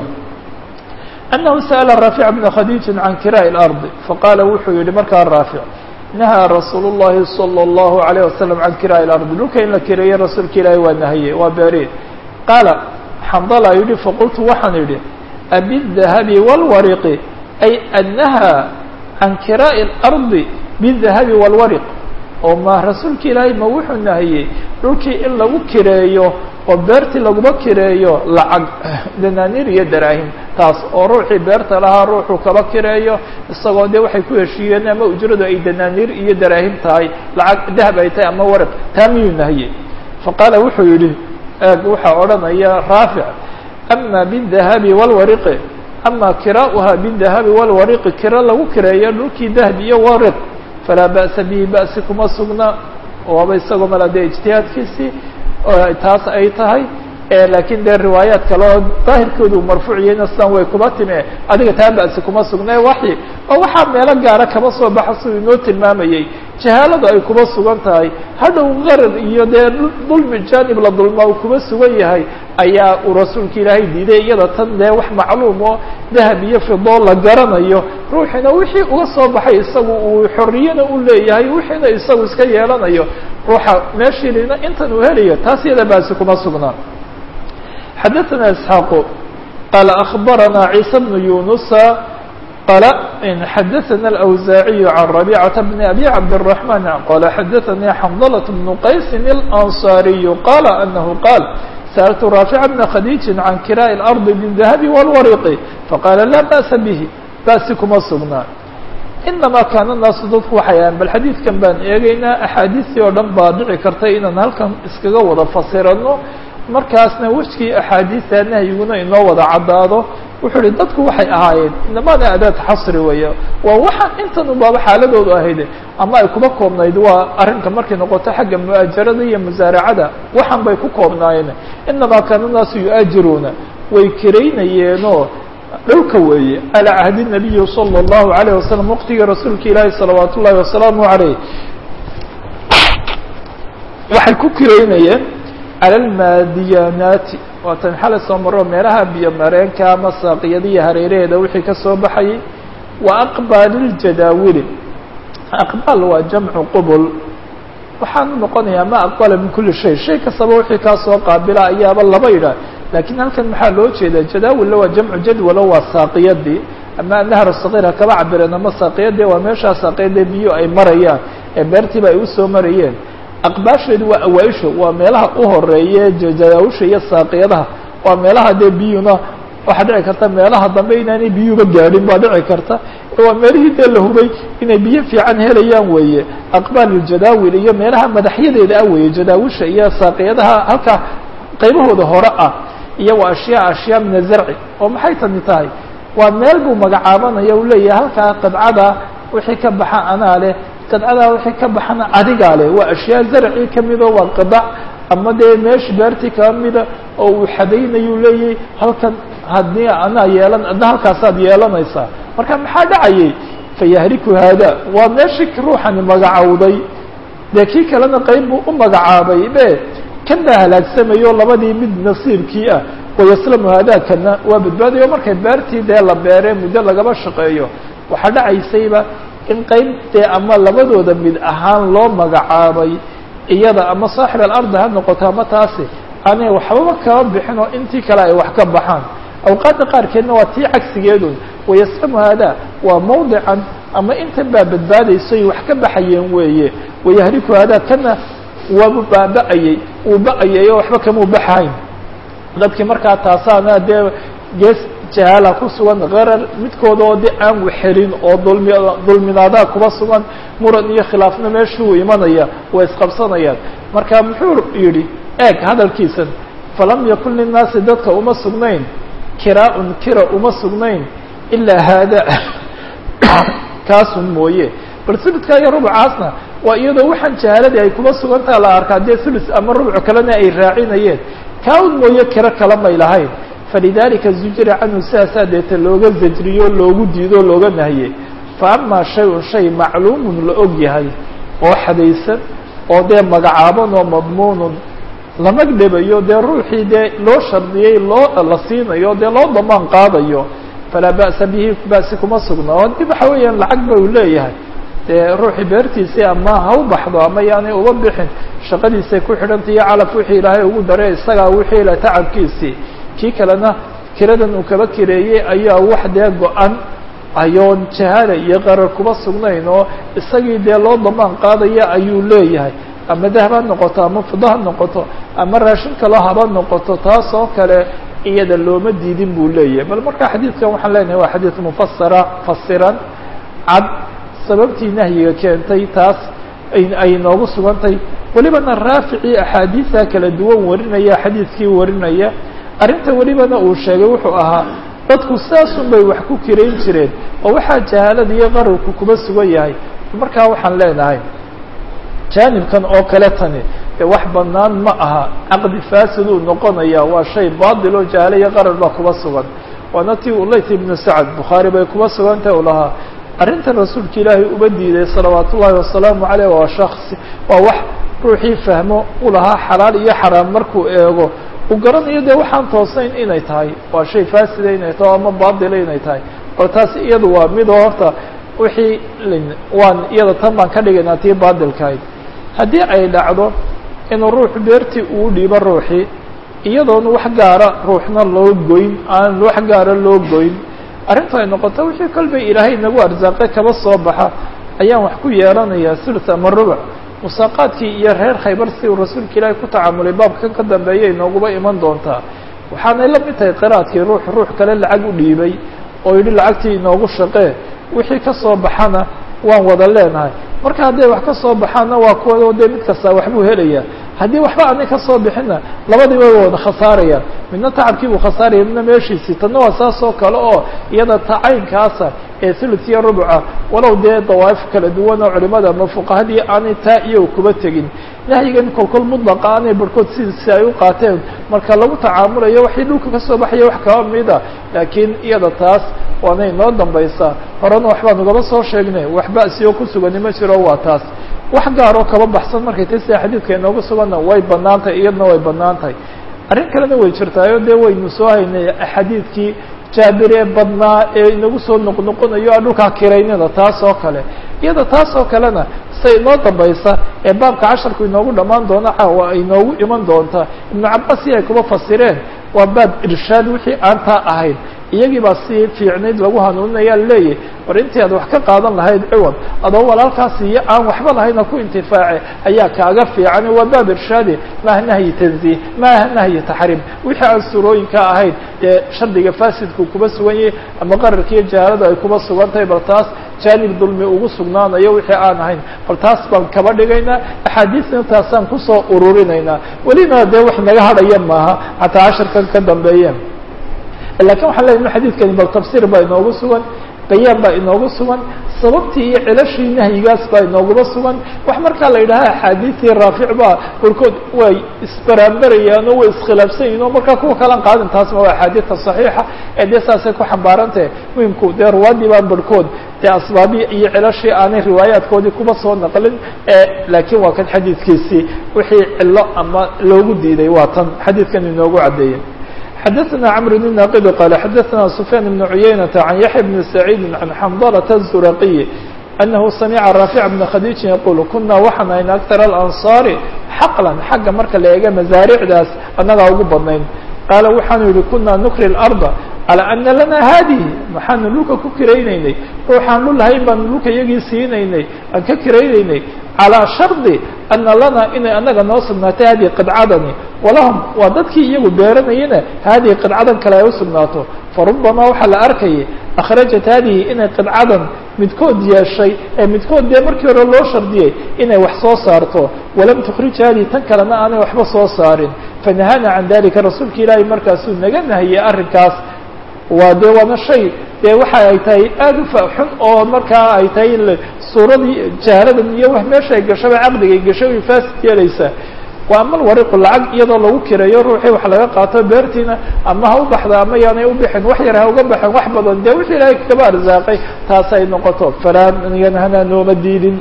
أنه سأل رافع بن khadيج عن كراء الأرض فقال wuxuu yihi markaa raaفع نهى رsuuل اللhi صلى الله عليه وسلم عن كراء الأرض dhulka in la kireeyo rasuulka ilaahi waa نahye waa beere qاaل xمdلa yihi faqلtu waxaan idhi أبالذهب والورق أي النهى عن كراء الأرض بالذهب والورق oo ma rasuulka ilaahay ma wuxuu nahiyey dhulkii in lagu kireeyo oo beertii laguma kireeyo lacag danaaniir iyo daraahim taas oo ruuxii beerta lahaa ruuxuu kaba kireeyo isagoo dee waxay ku heshiiyeen ama ujradu ay danaaniir iyo daraahim tahay lacag dahab ay tahay ama waraq taa miyuu nahiyey faqaala wuxuu yidhi eeg waxaa odhanaya raafic ama bidahabi walwariqi ama kiraa'uha bidahabi walwariqi kiro lagu kireeyo dhulkii dahab iyo wariq falaa ba'sa bihi ba'si kuma sugna waaba isagoo mala dee ijtihaadkiisii taas ay tahay laakiin dee riwaayaad kale oo daahirkoodu marfuuciyeyna sidan way kuba time adiga taa ba'si kuma sugna waxi oo waxaa meelo gaara kaba soo baxa siduu inoo tilmaamayey jahaaladu ay kuba sugan tahay hadhow qarar iyo dee dulmi jaanib la dulmaa uu kuba sugan yahay ayaa uu rasuulka ilaahay diiday iyada tan dee wax macluum oo dahab iyo fidoo la garanayo ruuxina wixii uga soo baxay isagu uu xorriyana u leeyahay wixiina isagu iska yeelanayo ruuxa meeshiina intan uu helayo taas iyada baasi kuma sugnaa xadaثna isxaaqu qaala akbarana ciisa bnu yunusa qala xadaثna اlأwsaaciyu can rabيcaةa bni abi cabdالرaحman qala xadaثanii xamdlaة bnu qaysi اlanصariyu qala anahu qaal sأltu raafica bna khadiiji can kiraaءi اlarضi bالdahabi wاlwariqi faqala laa ba'sa bihi baasi kuma sugnaa inamaa kaana naasu dadku waxay ahan bal xadiidkan baan eegaynaa axaadiistii oo dhan baa dhici karta inaan halkan iskaga wada fasirano markaasna wejkii axaadiista nahyiguna inoo wada caddaado wuxuu ihi dadku waxay ahaayeen inamaana adaad xasri weeye waa waxaan intan ubaaba xaaladoodu ahayd ama ay kuma koobnayd waa arrinka markay noqoto xagga mu'aajarada iyo musaaracada waxaan bay ku koobnaayeen inamaa kaana naasu yu-aajiruuna way kiraynayeenoo dhowka weeye calaa cahdi nabiyi salى اllahu alayه wasalam waqtigii rasuulka ilaahi salawaat ullahi wasalaamu alayh waxay ku kiraynayeen cala almaadiyanaati waatan xalay soo maro meelaha biyo mareenka ama saaqiyadiiyo hareeraheeda wixii ka soo baxayay wa aqbaali ljadaawili aqbaal waa jamcu qubul waxaanu noqonayaa ma aqbala min kuli shay shay kastaba wixii kaa soo qaabila ayaaba laba yidhaah lakiin halkan maxaa loo jeedaa jadaawilla waa jamcu jadwalo waa saaqiyadii ama nahar sakiir ha kaba cabireen ama saaqiyadii waa meeshaa saaqiyadee biyo ay marayaan ee beertiiba ay usoo marayeen aqbaasheedu waa awaaisha waa meelaha u horeeye jadaawusha iyo saaqiyadaha waa meelaha dee biyuna waxaa dhici karta meelaha dambe inaanay biyuba gaadhin baa dhici karta waa meelihii dee la hubay inay biyo fiican helayaan weeye aqbaaluljadaawil iyo meelaha madaxyadeeda ah weeye jadaawisha iyo saaqiyadaha halkaa qaybahooda hore ah iyo waa ashyaa ashyaa min azarci oo maxay tani tahay waa meel buu magacaabanaya u leeyahay halkaa qadcada wixii ka baxa anaa leh qadcadaa wixii ka baxana adigaa leh waa ashyaa zarci kamida waa qadac ama dee meesha beertii kaba mida oo uu xadaynayu leeyahay halkan haddii anaa yeelan adna halkaasaad yeelanaysaa marka maxaa dhacayay fayahriku haada waa meeshii ruuxani magacowday dee kii kalena qayb buu u magacaabay be kan baa halaagsamayo labadii mid nasiibkii ah wayaslamu haadaakana waa badbaadayo markay beertii dee la beere muddo lagaba shaqeeyo waxaa dhacaysayba in qayb dee ama labadooda mid ahaan loo magacaabay iyada ama saaxib alardi ha noqoto ama taasi aanay waxbaba kaba bixin oo intii kale ay wax ka baxaan awqaadda qaarkeedna waa tii cagsigeedun wayaslamu haada waa mawdican ama intan baa badbaadaysoy wax ka baxayeen weeye wayahriku haada kana waabu baaba-ayey uu ba-ayay oo waxba kamuu baxayn dadkii markaa taasaana dee gees jahaala ku sugan qarar midkooda oo de aan wexelin oo dulmi dulminaadaa kuba sugan muran iyo khilaafna meeshuu imanaya way isqabsanayaan marka muxuu yidhi eeg hadalkiisan falam yakun linnaasi dadka uma sugnayn kiraa-un kira uma sugnayn ilaa haada kaasun mooye bal suludka iyo rubcaasna waa iyadoo waxaan jahaaladii ay kuba sugantaha la arkaa dee sulus ama rubco kalena ay raacinayeen kaa-un mooye kiro kala may lahayn falidalika zujira canhu sidaasaa deeta looga zajriyo loogu diido looga nahiyey fa amaa shay-un shay macluumun la og yahay oo xadaysan oo dee magacaaban oo madmuunun lama dhebayo dee ruuxii dee loo shardiyey loo la siinayo dee loo damaan qaadayo falaa ba'sa bihi ba'si kuma sugna oo dib waxa weeyaan lacag ba uu leeyahay dee ruuxii beertiisii ama ha u baxdo ama yaanay uba bixin shaqadiisay ku xidhantay iyo calaf wixii ilaahay ugu daray isagaa wixii la tacabkiisii kii kalena kiradan uu kaba kireeyey ayaa wax dee go-an ayoon jahaala iyo qarar kuba sugnayn oo isagii dee loo damaan qaadaya ayuu leeyahay ama dahab ha noqoto ama fudo ha noqoto ama raashin kaloo haba noqoto taas oo kale iyada looma diidin buu leeyahay bal marka xadiidkan waxaan leenahay waa xadiid mufasara fasiran cad sababtii nahyiga keentay taas ay noogu sugantay welibana raaficii axaadiisa kala duwan warinaya xadiidkii warinaya arrinta welibana uu sheegay wuxuu ahaa dadku sidaasun bay wax ku kirayn jireen oo waxaa jahaalada iyo qararku kuba sugan yahay markaa waxaan leenahay jaanibkan oo kale tani dee wax banaan ma aha caqdi fasiduu noqonaya waa shay batil oo jahaale iyo qarar baa kuba sugan waana tii ulayt ibnu sacad bukhaari bay kuba sugantah u lahaa arrintan rasuulka ilaahay uba diiday salawaat ullaahi wasalaamu caleyh waa shaksi waa wax ruuxii fahmo u lahaa xalaal iyo xaraam markuu eego uu garanayo dee waxaan toosayn inay tahay waa shay faasida inay tahay ama baatila inay tahay oo taas iyadu waa midoo horta wixii waan iyada tan baan ka dhigaynaa tii baatilkahayd haddii ay dhacdo inuu ruux beertii uu dhiibo ruuxii iyadoona wax gaara ruuxna loo goyn aan wax gaara loo goyn arrintu ay noqoto wixii kolbay ilaahay nagu arsaaqay kaba soo baxa ayaan wax ku yeelanayaa sulus ama rubuc musaaqaadkii iyo reer khaybar si uu rasuulka ilaahay ku tacaamulay baabkan ka dambeeya inooguba iman doontaa waxaanay la mid tahay qiraadkii ruux ruux kale lacag u dhiibay oo yidhi lacagtii inoogu shaqee wixii ka soo baxana waan wada leenahay marka hadday wax ka soo baxaanna waa kuwa dee mid kastaa waxbuu helayaa haddii waxba aanay ka soo bixinna labadiiba way wada khasaarayaan midna tacabkii buu khasaaraya midna meeshiisii tanna waa saas oo kale oo iyada tacaynkaasa ee thuluth iyo rubuca walow dee dawaa'if kala duwan oo culimada ama fuqahadii aanay taa iyo kuba tegin nahyigan kolkol mudlaqa aanay barhkood sidiisi ay u qaateen marka lagu tacaamulayo waxay dhulka ka soo baxaya wax kaba mida laakiin iyada taas waana inoo dambaysaa horena waxbaan ugaba soo sheegnay wax ba'sioo ku sugani ma jiro waa taas wax gaaroo kaba baxsan markay ta sida xadiidka inooga suganna way banaan tahay iyadna way banaan tahay arrin kalena way jirtaayo dee waynu soo haynay xadiidkii jaabir ee badnaa ee inagu soo noqnoqonayo aan dhulkaa kiraynina taas oo kale iyada taas oo kalena say inoo dambaysa ee baabka casharku inoogu dhammaan doona caawa ay inoogu iman doonta ibnu cabaas si ay kuba fasireen waa baab irshaad wixii aan taa ahayn iyagii baa si fiicnayd lagu hanuuninaya leeyahy war intii aad wax ka qaadan lahayd ciwad adoo walaalkaas iyo aan waxba lahayna ku intifaace ayaa kaaga fiican waa baab irshaadi maaha nahyi tanziih maaha nahyi taxriim wixii aan surooyinka ahayn dee shardiga fasidku kuba sugan yahay ama qararka iyo jahaalada ay kuba sugan tahay bal taas jaanib dulmi ugu sugnaanayo wixii aan ahayn bal taas baan kaba dhigaynaa axaadiisna taasaan kusoo ururinaynaa welina dee wax naga hadhaya maaha xataa casharkan ka dambeeye lakin waxaan leeyahy xadidkani bal tafsiir baa inoogu sugan bayaan baa inoogu sugan sababtii iyo cilashii nahyigaas baa inooguma sugan wax markaa la yidhaha axaadiistii raafic baa barkood way isbaraanbarayaan oo way iskhilaafsan yihin oo markaa kuwa kalan qaadin taasma waa axaadiista saxiixa ee dee saasay ku xambaarantahe muhimku dee ruwaadii baan barhkood dee asbaabii iyo cilashii aanay riwaayaadkoodii kuma soo naqlin laakiin waa kan xadiidkiisii wixii cilo ama loogu diiday waa tan xadiidkan inoogu caddeeyey xdثna cمر بن ناqd qال xdثna سفyان بن عyynة عن yaحيى بن سعيid عن xمضلة الزرقي أنه سمعa رافع بن khadيجi يقول kuna waxaan ayn أكثر الأنصاaر xqلا xagga marka la eega maزaaricdaas anagaa ugu badnayn qaala waxaanu yihi kuna نkri الأرض calى ana lana haadihi maxaanu dhulka ku kiraynaynay ruuxaan dhul lahayn baanu dhulka iyagii siinaynay aan ka kiraynaynay calىa shardi ana lana inay anaga noo sugnaatay hadihi qidcadani walahum waa dadkii iyagu beeranayana haadihi qidcadan kale ay usugnaato farubamaa waxaa la arkayay akhrajat haadihi inay qidcadan midkood yeeshay ee midkood dee markii hore loo shardiyey inay wax soo saarto walam tukhrij haadihi tan kalena aanay waxba soo saarin fanahana can dalika rasuulka ilaahay markaasuu naga nahiyey arrinkaas waa dee waana shay dee waxa ay tahay aada u faxun oo markaa ay tahay suuradii jaaladan iyo wax meesha ay gashaba caqdiga ay gashay way faasid yeelaysaa waa amal wariqu lacag iyadoo lagu kireeyo ruuxii wax laga qaato beertiina ama ha u baxda ama yaanay u bixin wax yar ha uga baxen wax badan dee wixii ilaahay kaba arsaaqay taas ay noqoto falaa yanhana nooma diidin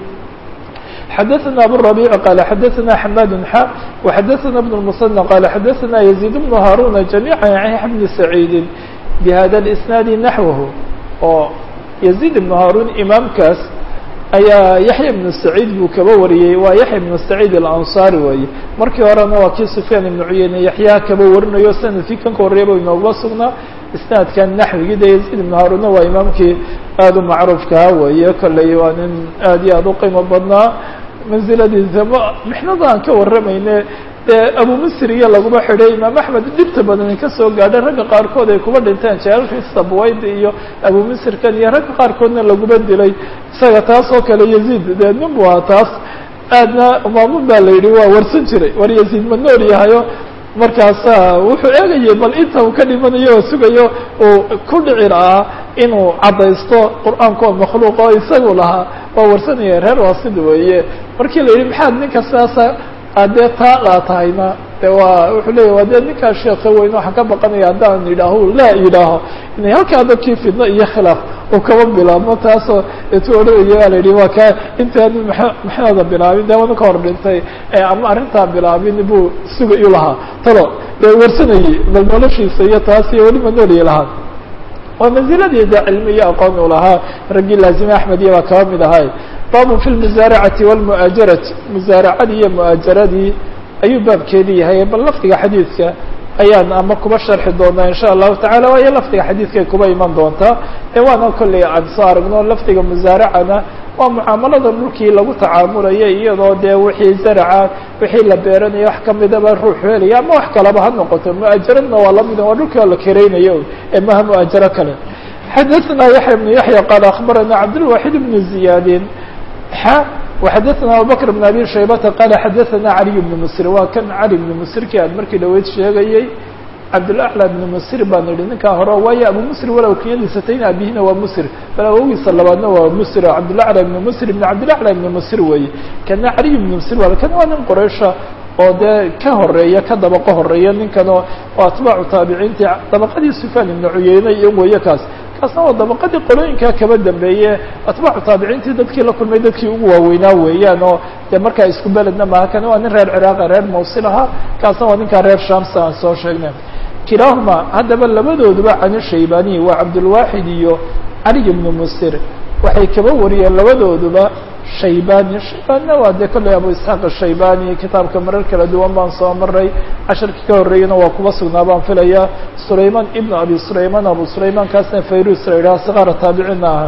xdثna abu الربيع qال xdثna حmاd xا وxdثna بن المصنى qال xdثna يزيد بن هاrوna جميعا عن يحيى بن سعيid بhda الإسناad نaحوه oo يزيد بن هاrون imaamkaas ayaa yaحyى بن سعيid buu kaba wariyey waa yaحyى بن سعيid الأنصاrي weeye markii horena waa kii سفyاn iبن cuyeyne yaحyaa kaba warinayo sanadkii kan ka horreeyaba inooguma sugnaa isnaadkan naxwigii de yaزيد بن هاrوnna waa imaamkii aad u macruufkaha weeye kolley waa nin aad iyo aad u qiimo badnaa mansiladiisa m mixnada aan ka warramayne dee abu misr iyo laguma xidhay imaam axmed dhibta badan ka soo gaadhay ragga qaarkood ay kuba dhinteen jaalkii sabwayd iyo abu misrkan iyo ragga qaarkoodna laguma dilay isaga taas oo kale yaziid dee nin bu ahaa taas aadna maamun baa la yidhi waa warsan jiray war yaziid ma nool yahayo markaasa wuxuu eegayay bal inta uu ka dhimanayo oo sugayo uu ku dhici lahaa inuu caddaysto qur-aanka oo makhluuq oo isagu lahaa waa warsanaya reer waasid weeye markii la yidhi maxaad ninka sidaasa adee taa laa tahayna de waa wuxuu leeya waa dee ninkaa sheeka weyn waxaan ka baqanaya haddaan yidhaaho laa yidhaaho inay halkaa dadkii fidno iyo khilaaf uu kaba bilaabmo taasoo etu odhanaya waa la yidhi waa ka intaanu maxnada bilaabin dee wana ka hor dhintay ama arrintaa bilaabin buu sugayu lahaa talo dee warsanayey bal noloshiisa iyo taas iyo weliba noolyi lahaa waa manziladii de cilmi iyo aqoon u lahaa raggii laazime axmed iyo baa kaba mid ahay babu fi lmusaaracati walmu'aajarati musaaracadii iyo mu'aajaradii ayuu baabkeedii yahay bal lafdiga xadiidka ayaan ama kuba sharxi doonaa in sha allahu tacala waayo lafdiga xadiidkay kuba iman doontaa ee waana kolley aan soo aragno lafdiga musaaracana waa mucaamalada dhulkii lagu tacaamulaya iyadoo dee wixii zaraca wixii la beeranayo wax kamidaba ruux helaya ama wax kalaba ha noqoto mu'aajaradna waa lamid waa dhulkii oo la kereynayo ee maha mu'aajaro kale xadaثna yaحya بن yaحya qaal akbarana cabdالwaxid بn زiyaadin xa وxadaثna abubakr بn abi shaybata qaala xadaثana caliي بn msr waa kan cali بn msrki aad markii dhaweyd sheegayey cabdالأعlى بn msr baan idhi ninkaa hore waayo abu msr walow kiyadiisa tayn abihina waa msr bal awogiisa labaadna waa msr cabdالأعlى بn msr بn cabdالأعlى بn msr weeye kana caliي بn msr waa kan waa nin quraysha oo dee ka horeeya ka dabaqo horeeya ninkanoo oo atbaacu taabiciintii dabaqadii sufyaan ibnu cuyeyne iyo weeye kaas kaasna waa dabaqadii qolooyinkaa kaba dambeeye atbaacu taabiciintii dadkii la kulmay dadkii ugu waaweynaa weeyaan oo dee markaa isku beledna maaha kan waa nin reer ciraaqa reer mawsil ahaa kaasna waa ninkaa reer shamsa aan soo sheegnay kilaahuma haddaba labadooduba cani shaybaniy waa cabdulwaaxid iyo cali ibnu musir waxay kaba wariyeen labadooduba shaybani shaybanina waa dee kolley abu isxaaq ashaybani kitaabka marar kala duwan baan soo maray casharkii ka horreeyana waa kuba sugnaa baan filayaa sulayman ibnu abi sulayman abu sulayman kaasna fayrus la yidhaha sikaara taabicina aha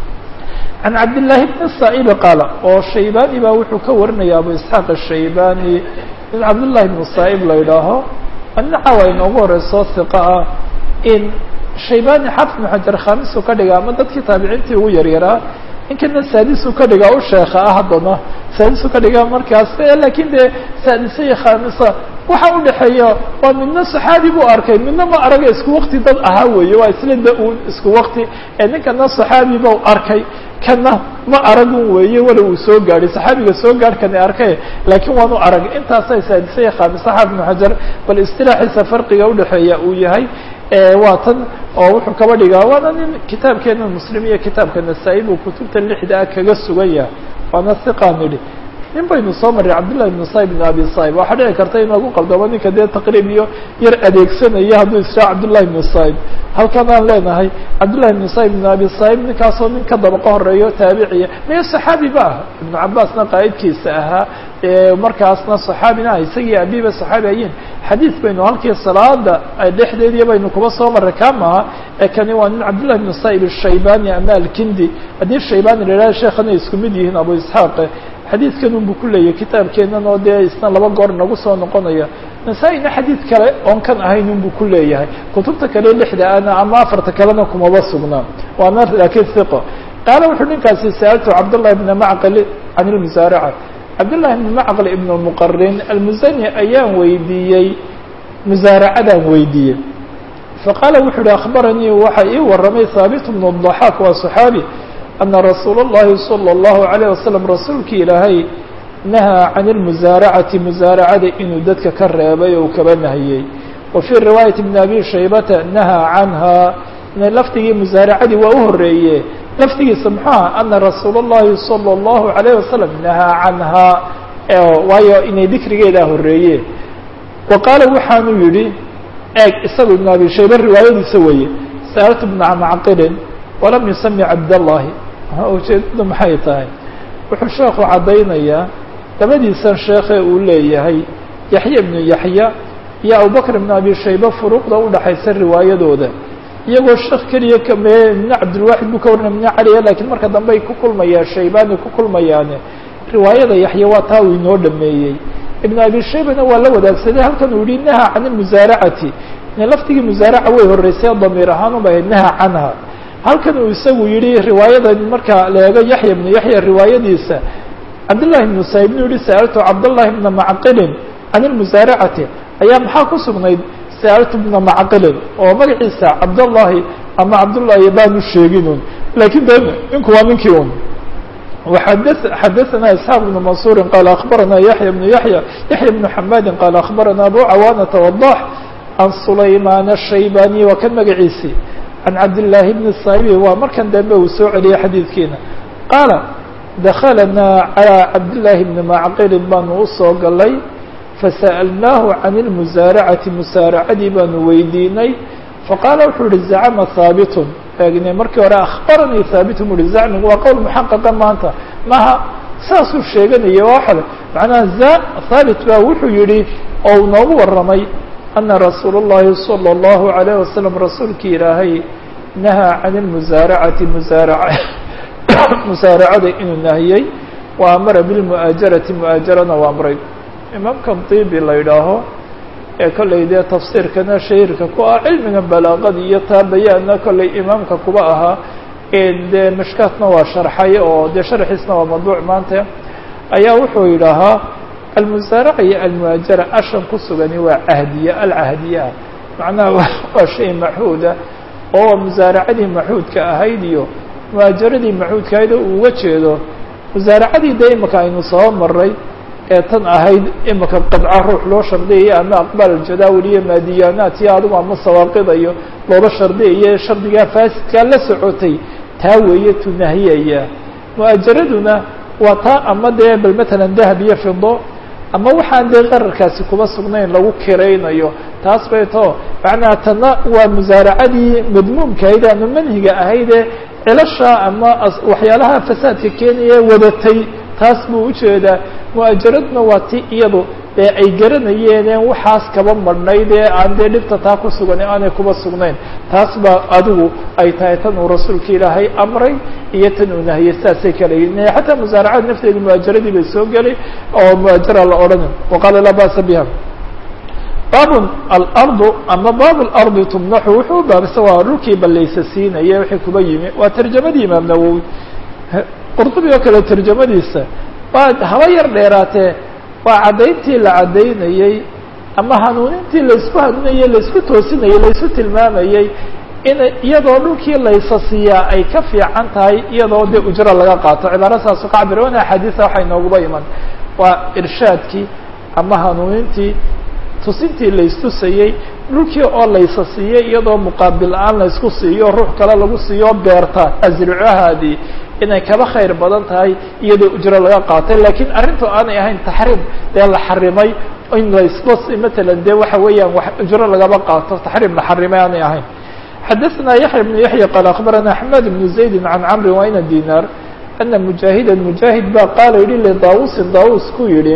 can cabdillaahi bni saa'ibi qaala oo shaybani baa wuxuu ka warinaya abu isxaaq ashaybani in cabdullahi bnu saa'ib la yidhaaho annaca waa inoogu horeyso hiqa ah in shaybani xafid bnu xajar khamisu ka dhiga ama dadkii taabiciintii ugu yaryaraa ninkana saadisu ka dhigaa u sheekha ah haddana saadisu ka dhigaa markaas lakin dee saadisa iyo khamisa waxa udhexeeya waa midna saxaabi buu arkay midna ma araga isku wakti dad ahaa weeye waa isla da-uun isku wakti ee ninkana saxaabi ba arkay kana ma aragun weeye wala uu soo gaadhay saxaabiga soo gaadhkani arkay laakiin waanu arag intaasa saadisa iyo khamisa xaafid bnu xajar bal istilaaxiisa farqiga udhexeeya uu yahay waa tan oo wuxuu kaba dhigaa waana nin kitaabkeena muslim iyo kitaabka nasaa-i buu kutubta lixda ah kaga sugan yahay waana hiqaan idhi nin baynu soo marray cabdullahi ibnu saib ibn abi saib waxaa dhici karta in lagu qaldamo ninka dee taqriib iyo yar adeegsanaya hadduu israa cabdullahi ibnu saib halkan aan leenahay cabdullahi ibnu saib ibn abi saib ninkaasoo nin ka dabaqo horeeyo taabiciya maya saxaabi ba ah ibnu cabaasna qaa'idkiisa ahaa markaasna saxaabina ah isagii abiba saxaabi ayiin xadiid baynu halkii salaada dhexdeedii baynu kuba soo marray ka maaha ee kani waa nin cabdullahi ibnu saib ashaybani ama alkindi haddii shaybani la yidhaha sheekhanay isku mid yihiin abu isxaaq xadiidkan unbu ku leeyahy kitaabkeenan oo dee isna laba goor nagu soo noqonaya nasaa-ina xadiid kale oon kan ahayn unbu ku leeyahay kutubta kale lixda ana ama afarta kalena kumaba sugnaa waana laakiin hiqo qaala wuxuu ninkaasi sa'altu cabdullahi bna macqil can ilmusaaraca cabdullahi bni macqil ibn muqarin almusani ayaan weydiiyey musaaracadaan weydiiyey faqaala wuxuu uhi akhbaranii waxa ii waramay haabit bnu daxaak waa saxaabi ana rasuula اllahi salى اllahu عalيه wasalam rasuulki ilaahay nahaa can اlmusaaracati musaaracada inuu dadka ka reebay oo kaba nahiyey wa fii riwaayati bni abi shaybata nahaa canha lafdigii musaaracadii waa u horeeye lafdigiisa muxuu aha ana rasuula اllahi salى اllahu عalayه wasalam nahaa canha waayo inay dikrigeedaa horeeye wa qaala waxaanu yihi eeg isagu ibn abi shayba riwaayadiisa weeye sa'altu bna macqilin walam yusami cabdallahi ujeedadu maxay tahay wuxuu sheekhu caddaynayaa labadiisan sheekhe uu leeyahay yaxya ibnu yaxya iyo abubakr ibnu abi shayba furuuqda udhaxaysa riwaayadooda iyagoo sheekh keliya kame ibna cabdilwaxid buu ka warinaya ibna caliya lakiin marka dambe ay ku kulmayaan shaybani ku kulmayaane riwaayada yaxya waa taa uu inoo dhameeyey ibnu abi shaybana waa la wadaagsaday halkan uu yihi naha can ilmusaaracati laftigii musaaraca way horeysay damiir ahaan ubay ahayd naha canha halkan uu isagu yihi riwaayadan marka la eego yaxya ibnu yaxya riwaayadiisa cabdullahi ibnu saib nu yihi sa'altu cabdullahi bna macqilin can ilmusaaracati ayaa maxaa ku sugnayd sa'altu bna macqilin oo magaciisa cabdullahi ama cabdullahi baanu sheeginun lakin de ninku waa ninkii un xadaثna isxaaq bnu mansuuri qaala akbarana yaxya bnu yaxya yaxya bnu xamaadi qaala akbarana abu cawaanata wadax can sulaymaan الshaybani waa kan magaciisii can cabdillaahi bni saabi waa markan dambe uu soo celiyey xadiidkiina qaala dakhalanaa calىa cabdillaahi bni macqilin baanu usoo galay fasa'alnaahu can ilmusaaracati musaaracadii baanu weydiinay faqaala wuxuu yihi zacama haabitun eegne markii hore akhbaranii haabitun bu uhi zacmigu waa qowl muxaqaqa maanta maha saasuu sheeganaya waa xale macnaha haabit baa wuxuu yihi oo uu noogu warramay ana rasuula اllahi salى اllahu عalayه wasalam rasuulkii ilaahay nahaa can ilmusaaracati musaaraca musaaracada inuu nahiyey wa amara bilmu'aajarati mu'aajarana waa amray imaamkan dibi la yidhaaho ee kollay dee tafsiirkana shahiirka ku ah cilmiga balaaqada iyo taa bayaanna kollay imaamka kuba ahaa dee mishkaatna waa sharxay oo dee sharxiisna waa madbuuc maanta ayaa wuxuu yidhaahaa almusaaraca iyo almuhaajara ashan ku sugani waa cahdiya alcahdiya ah macnaha waa shay maxuuda oo musaaracadii maxuudka ahayd iyo muhaajaradii maxuudka ahayd oo uga jeedo musaaracadii dee imika aynu soo maray ee tan ahayd imika qadca ruux loo shardiyaya ama aqbaal aljadaawil iyo maadiyaanaat iyo adigu ama sawaaqidayo looba shardiyayo shardigaa faasidkaa la socotay taa weeye tunahiyaya mu'aajaraduna waa taa ama dee bal matalan dahab iyo fido ama waxaan dee qararkaasi kuba sugnayn lagu kiraynayo taas bay tao macnaha tana waa musaaracadii madmuumka ahayd ama manhiga ahaydee cilasha ama waxyaalaha fasaadka keenaya wadatay taas buu ujeedaa mu'aajaradna waa ti iyadu ee ay garanayeeneen waxaas kaba marhnayd ee aan dee dhibta taa ku sugan aanay kuba sugnayn taas baa adigu ay tahay tan uu rasuulka ilaahay amray iyo tan uu nahiyey sidaasay kala yihin xataa musaaracada nafteeda muhaajaradii bay soo gelay oo muhaajara la odhana waqaala laa ba'sa biha baabun alardu ama baabu lardi tumnaxu wuxuu u baabsa waa dhulkii ballaysa siinaya wixii kuba yimi waa tarjamadii imaam nawowi qurdubi oo kale tarjamadiisa waa haba yar dheeraatee waa caddayntii la caddaynayey ama hanuunintii laysku hanuunayey laysku toosinayey laysu tilmaamayey in iyadoo dhulkii laysa siiyaa ay ka fiican tahay iyadoo dee ujro laga qaato cibaaro saasu ka cabira wana axaadiisa waxay nooguba iman waa irshaadkii ama hanuunintii tusintii laystusayey dhulkii oo laysa siiyey iyadoo muqaabil la-aan laysku siiyo ruux kale lagu siiyo beerta asricahaadii inay kaba khayr badan tahay iyadoo ujro laga qaatay lakiin arrintu aanay ahayn taxriim dee la xarimay in laysba matalan dee waxa weeyaan wax ujro lagaba qaato taxriim la xarimay aanay ahayn xadaثna yaحya بن yaحya qaal aخbarana axmed بن زaydi can camri wayna dinar ana mujaahida mujaahid ba qaala yihi lidawusin dawus ku yihi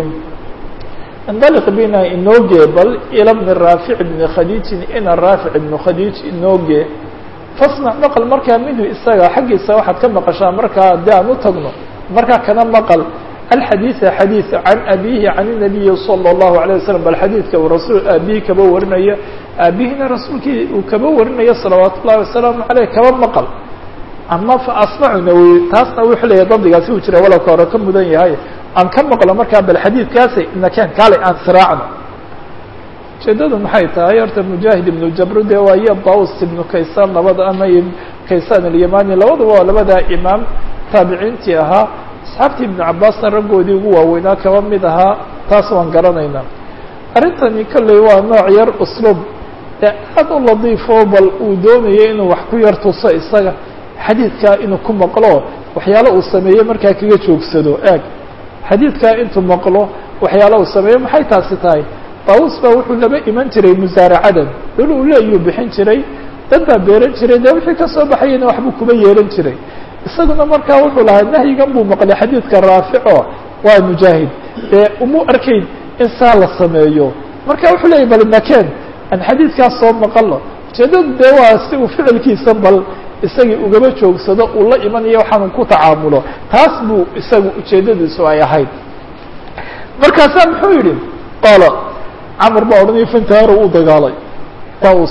indaliq bina inooge bal ila bni raafic bni khadiijin ina raafic ibnu khadiij inooge fasmac maqal markaa minhu isaga xaggiisa waxaad ka maqashaa markaa haddii aan u tagno markaa kana maqal alxadiida xadiid can abihi can الnabiyi salى الlahu عalيه waslm bal xadiidka uu rasul aabihi kaba warinaya aabihina rasuulkii uu kaba warinaya salawaat ullahi wasalaamu aleyh kaba maqal ama fa asmacuna wy taasna wuxuu leeyahy dabdigaasi uu jira walowka hore ka mudan yahay aan ka maqlo markaa bal xadiidkaasi inaken kaale aan siraacno ujeedadu maxay tahay horta mujaahid ibnu jabru de waa iyo daus ibnu kaysaan labada ama kaysaan alyamani labaduba waa labadaa imaam taabiciintii ahaa asxaabtii ibnu cabaasna raggoodii ugu waaweynaa kaba mid ahaa taas waan garanaynaa arrintani kolley waa nooc yar usluub ee aad u ladiifo bal uu doonayo inuu wax ku yar tuso isaga xadiidkaa inuu ku maqlo waxyaalo uu sameeye markaa kaga joogsado eeg xadiidkaa intuu maqlo waxyaalo uu sameeyo maxay taasi tahay daawus baa wuxuu laba iman jiray musaaracadan dhul uu leeyuu bixin jiray dad baa beeran jiray dee wixii kasoo baxayana waxbuu kuba yeelan jiray isaguna markaa wuxuu lahaa nahyigan buu maqlay xadiidka raafico waa mujaahid dee umu arkayn in saa la sameeyo marka wuxuu leeyay bal nakeen aan xadiidkaas soo maqalo ujeedadu dee waa si uu ficilkiisa bal isagii ugaba joogsado uu la imanayo waxaanu ku tacaamulo taas buu isagu ujeedadiisu ay ahayd markaasaa muxuu yidhi qaala camar baa odhanaya fantaharo uu dagaalay daus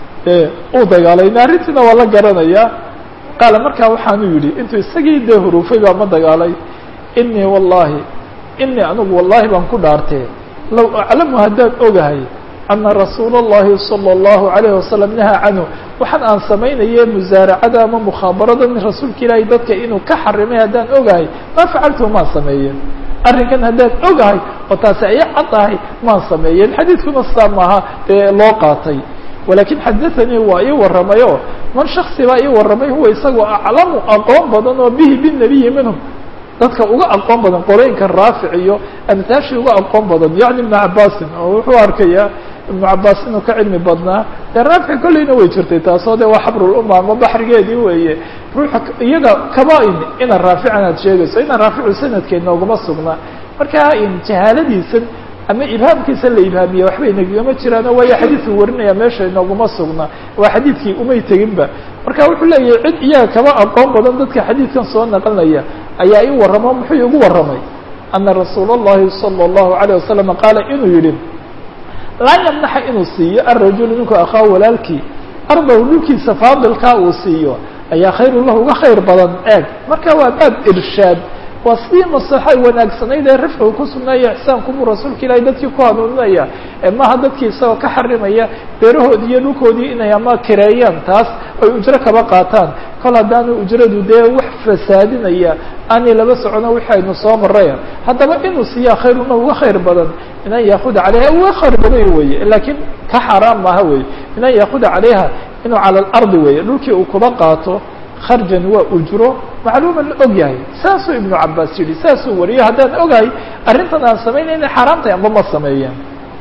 uu dagaalay arrintiina waa la garanayaa qaala markaa waxaanu yidhi intuu isagii dee huruufay baa ma dagaalay inii wallahi inii anigu wallahi baan ku dhaartee low aclamu haddaan ogahay ana rasuula اllahi salى اllahu alayh wasalam nahaa canhu waxaan aan samaynaye musaaracada ama mukhaabarada min rasuulka ilaahay dadka inuu ka xarimay haddaan ogahay maa facaltuhu maan sameeyeen arrinkan haddaan ogahay oo taasi ay cad tahay maan sameeyeen xadiidkuna sidaa maaha dee loo qaatay walakin xadaanii waa ii warramayo man shaksi baa ii warramay huwa isagoo aclamu aqoon badan oo bihi binabiyi minhum dadka uga aqoon badan qorooyinka raafic iyo amtaashii uga aqoon badan yacni ibnu cabaasin oo wuxuu arkayaa ibnu cabaas inuu ka cilmi badnaa dee raafic kolleyna way jirtay taasoo de waa xabruluma ama baxrigeedii weeye ruuxa iyaga kaba in ina raafican aad sheegayso ina raaficu sanadkeedna uguma sugnaa marka jahaaladiisan ama ibhaamkiisa la ibhaamiye waxba inagama jiraano waayo xadiidku warinaya meesha inooguma sugna waa xadiidkii umay teginba marka wuxuu leeyahay cid iyaga kaba aqoon badan dadka xadiidkan soo naqlinaya ayaa ii warramo muxuu igu warramay ana rasuula اllahi salى اllahu عalيه wasalam qaala inuu yihi laa yamnaxa inuu siiyo arajulu ninku akhaa walaalkii ardahu dhulkiisa faadilkaa uu siiyo ayaa khayru lahu uga khayr badan eeg marka waa baab irshaad waa sidii maslaxo wanaagsanayd ee rifcigu ku sugnaaya ixsaankumuu rasuulka ilaahay dadkii ku hanuuninaya ee maaha dadkii isagoo ka xarimaya beerahoodii iyo dhulkoodii inay ama kireeyaan taas ay ujro kaba qaataan kol haddaanu ujradu dee wax fasaadinaya aanay laba socono wixi aynu soo maraya haddaba inuu siiyaa khayruna uga khayr badan min an yaakuda calayha uga khayr badan weye laakiin ka xaaraan maaha weye min an yaakuda calayha inuu cala alardi weeye dhulkii uu kuba qaato kharjan waa ujro macluuman la og yahay saasuu ibnu cabaas yidhi saasuu wariyo haddaan ogahay arrintan aan samaynay inay xaaraam tahay amba ma sameeyeen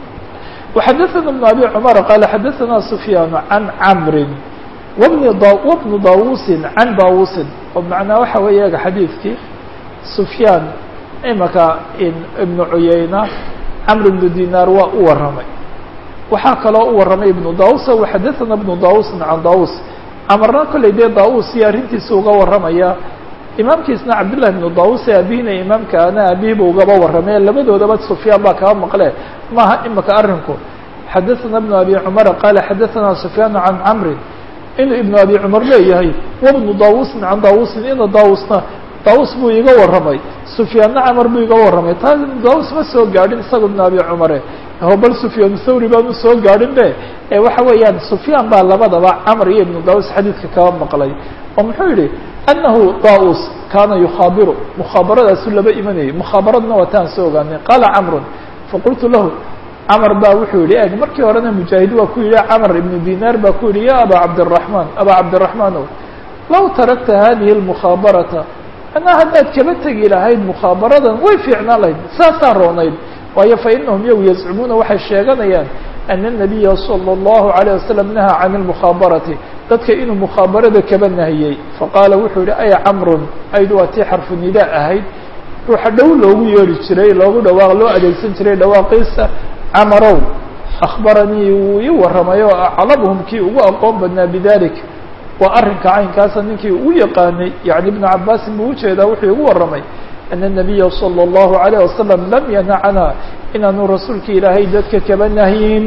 وxadaثna بن abi cmar qaala xadaثna sufyaan can camri wbni wbnu dawusin can dawusin oo macnaa waxa weeye ga xadiidkii sufyaan imaka ibnu cuyayna camr ibnu dinaar waa u warramay waxaa kaloo u warramay ibnu daus waxadaثana ibnu dausin can daus camarna kolley dee daus iyo arrintiisa uga warramaya imaamkiisna cabdالlahi ibnu daus ee abihina imaamkaana abihiba ugaba warramay labadoodaba sufyaan baa kaba maqle maaha imika arrinku xadaثana ibnu abi cumara qaala xadaثana sufyaan can camrin inuu ibnu abi cumar leeyahay wabnu dawusin can dawusin ina daawusna daawus buu iga warramay sufyaanna camar buu iga warramay taa ibnu daawus ma soo gaadhin isaga ibnu abi cumare ho bal sufyaan thawri baanu soo gaadhin be ee waxa weeyaan sufyaan baa labadaba camar iyo ibnu daawus xadiidka kaba maqlay oo muxuu yihi anahu daus kaana yukhaabiru mukhaabaraddaasu laba imanayay mukhaabaradna waa taan soo ogaanay qaala camrun faqultu lahu camar baa wuxuu yihi eg markii horena mujaahid waa ku yihi camar ibnu dinaar baa ku yihi ya aba cabdiraحman aba cabdiraحmaanow law tarakta hadihi اlmukhaabarata anaa haddaad kaba tegi lahayd mukhaabaradan way fiicnaan lahayd saasaa roonayd waayo fainahum yow yazcumuuna waxay sheeganayaan ana الnabiya salى الlahu عalيه wasalam nahaa can اlmukhaabarati dadka inuu mukhaabarada kaba nahiyey faqaala wuxuu yihi aya camrun ayd waa tii xarfu nidaa ahayd ruuxa dhow loogu yeeri jiray loogu dhawaaq loo adeegsan jiray dhawaaqiisa camarow akhbaranii wuu ii warramay oo aclamhum kii ugu aqoon badnaa bidalik waa arrinka caynkaasa ninkii ugu yaqaanay yani ibnu cabaasin buu ujeedaa wuxuu igu warramay ana الnabiya salى الlahu عalيه wasalam lam yanacana inaanu rasuulka ilaahay dadka kaba nahyin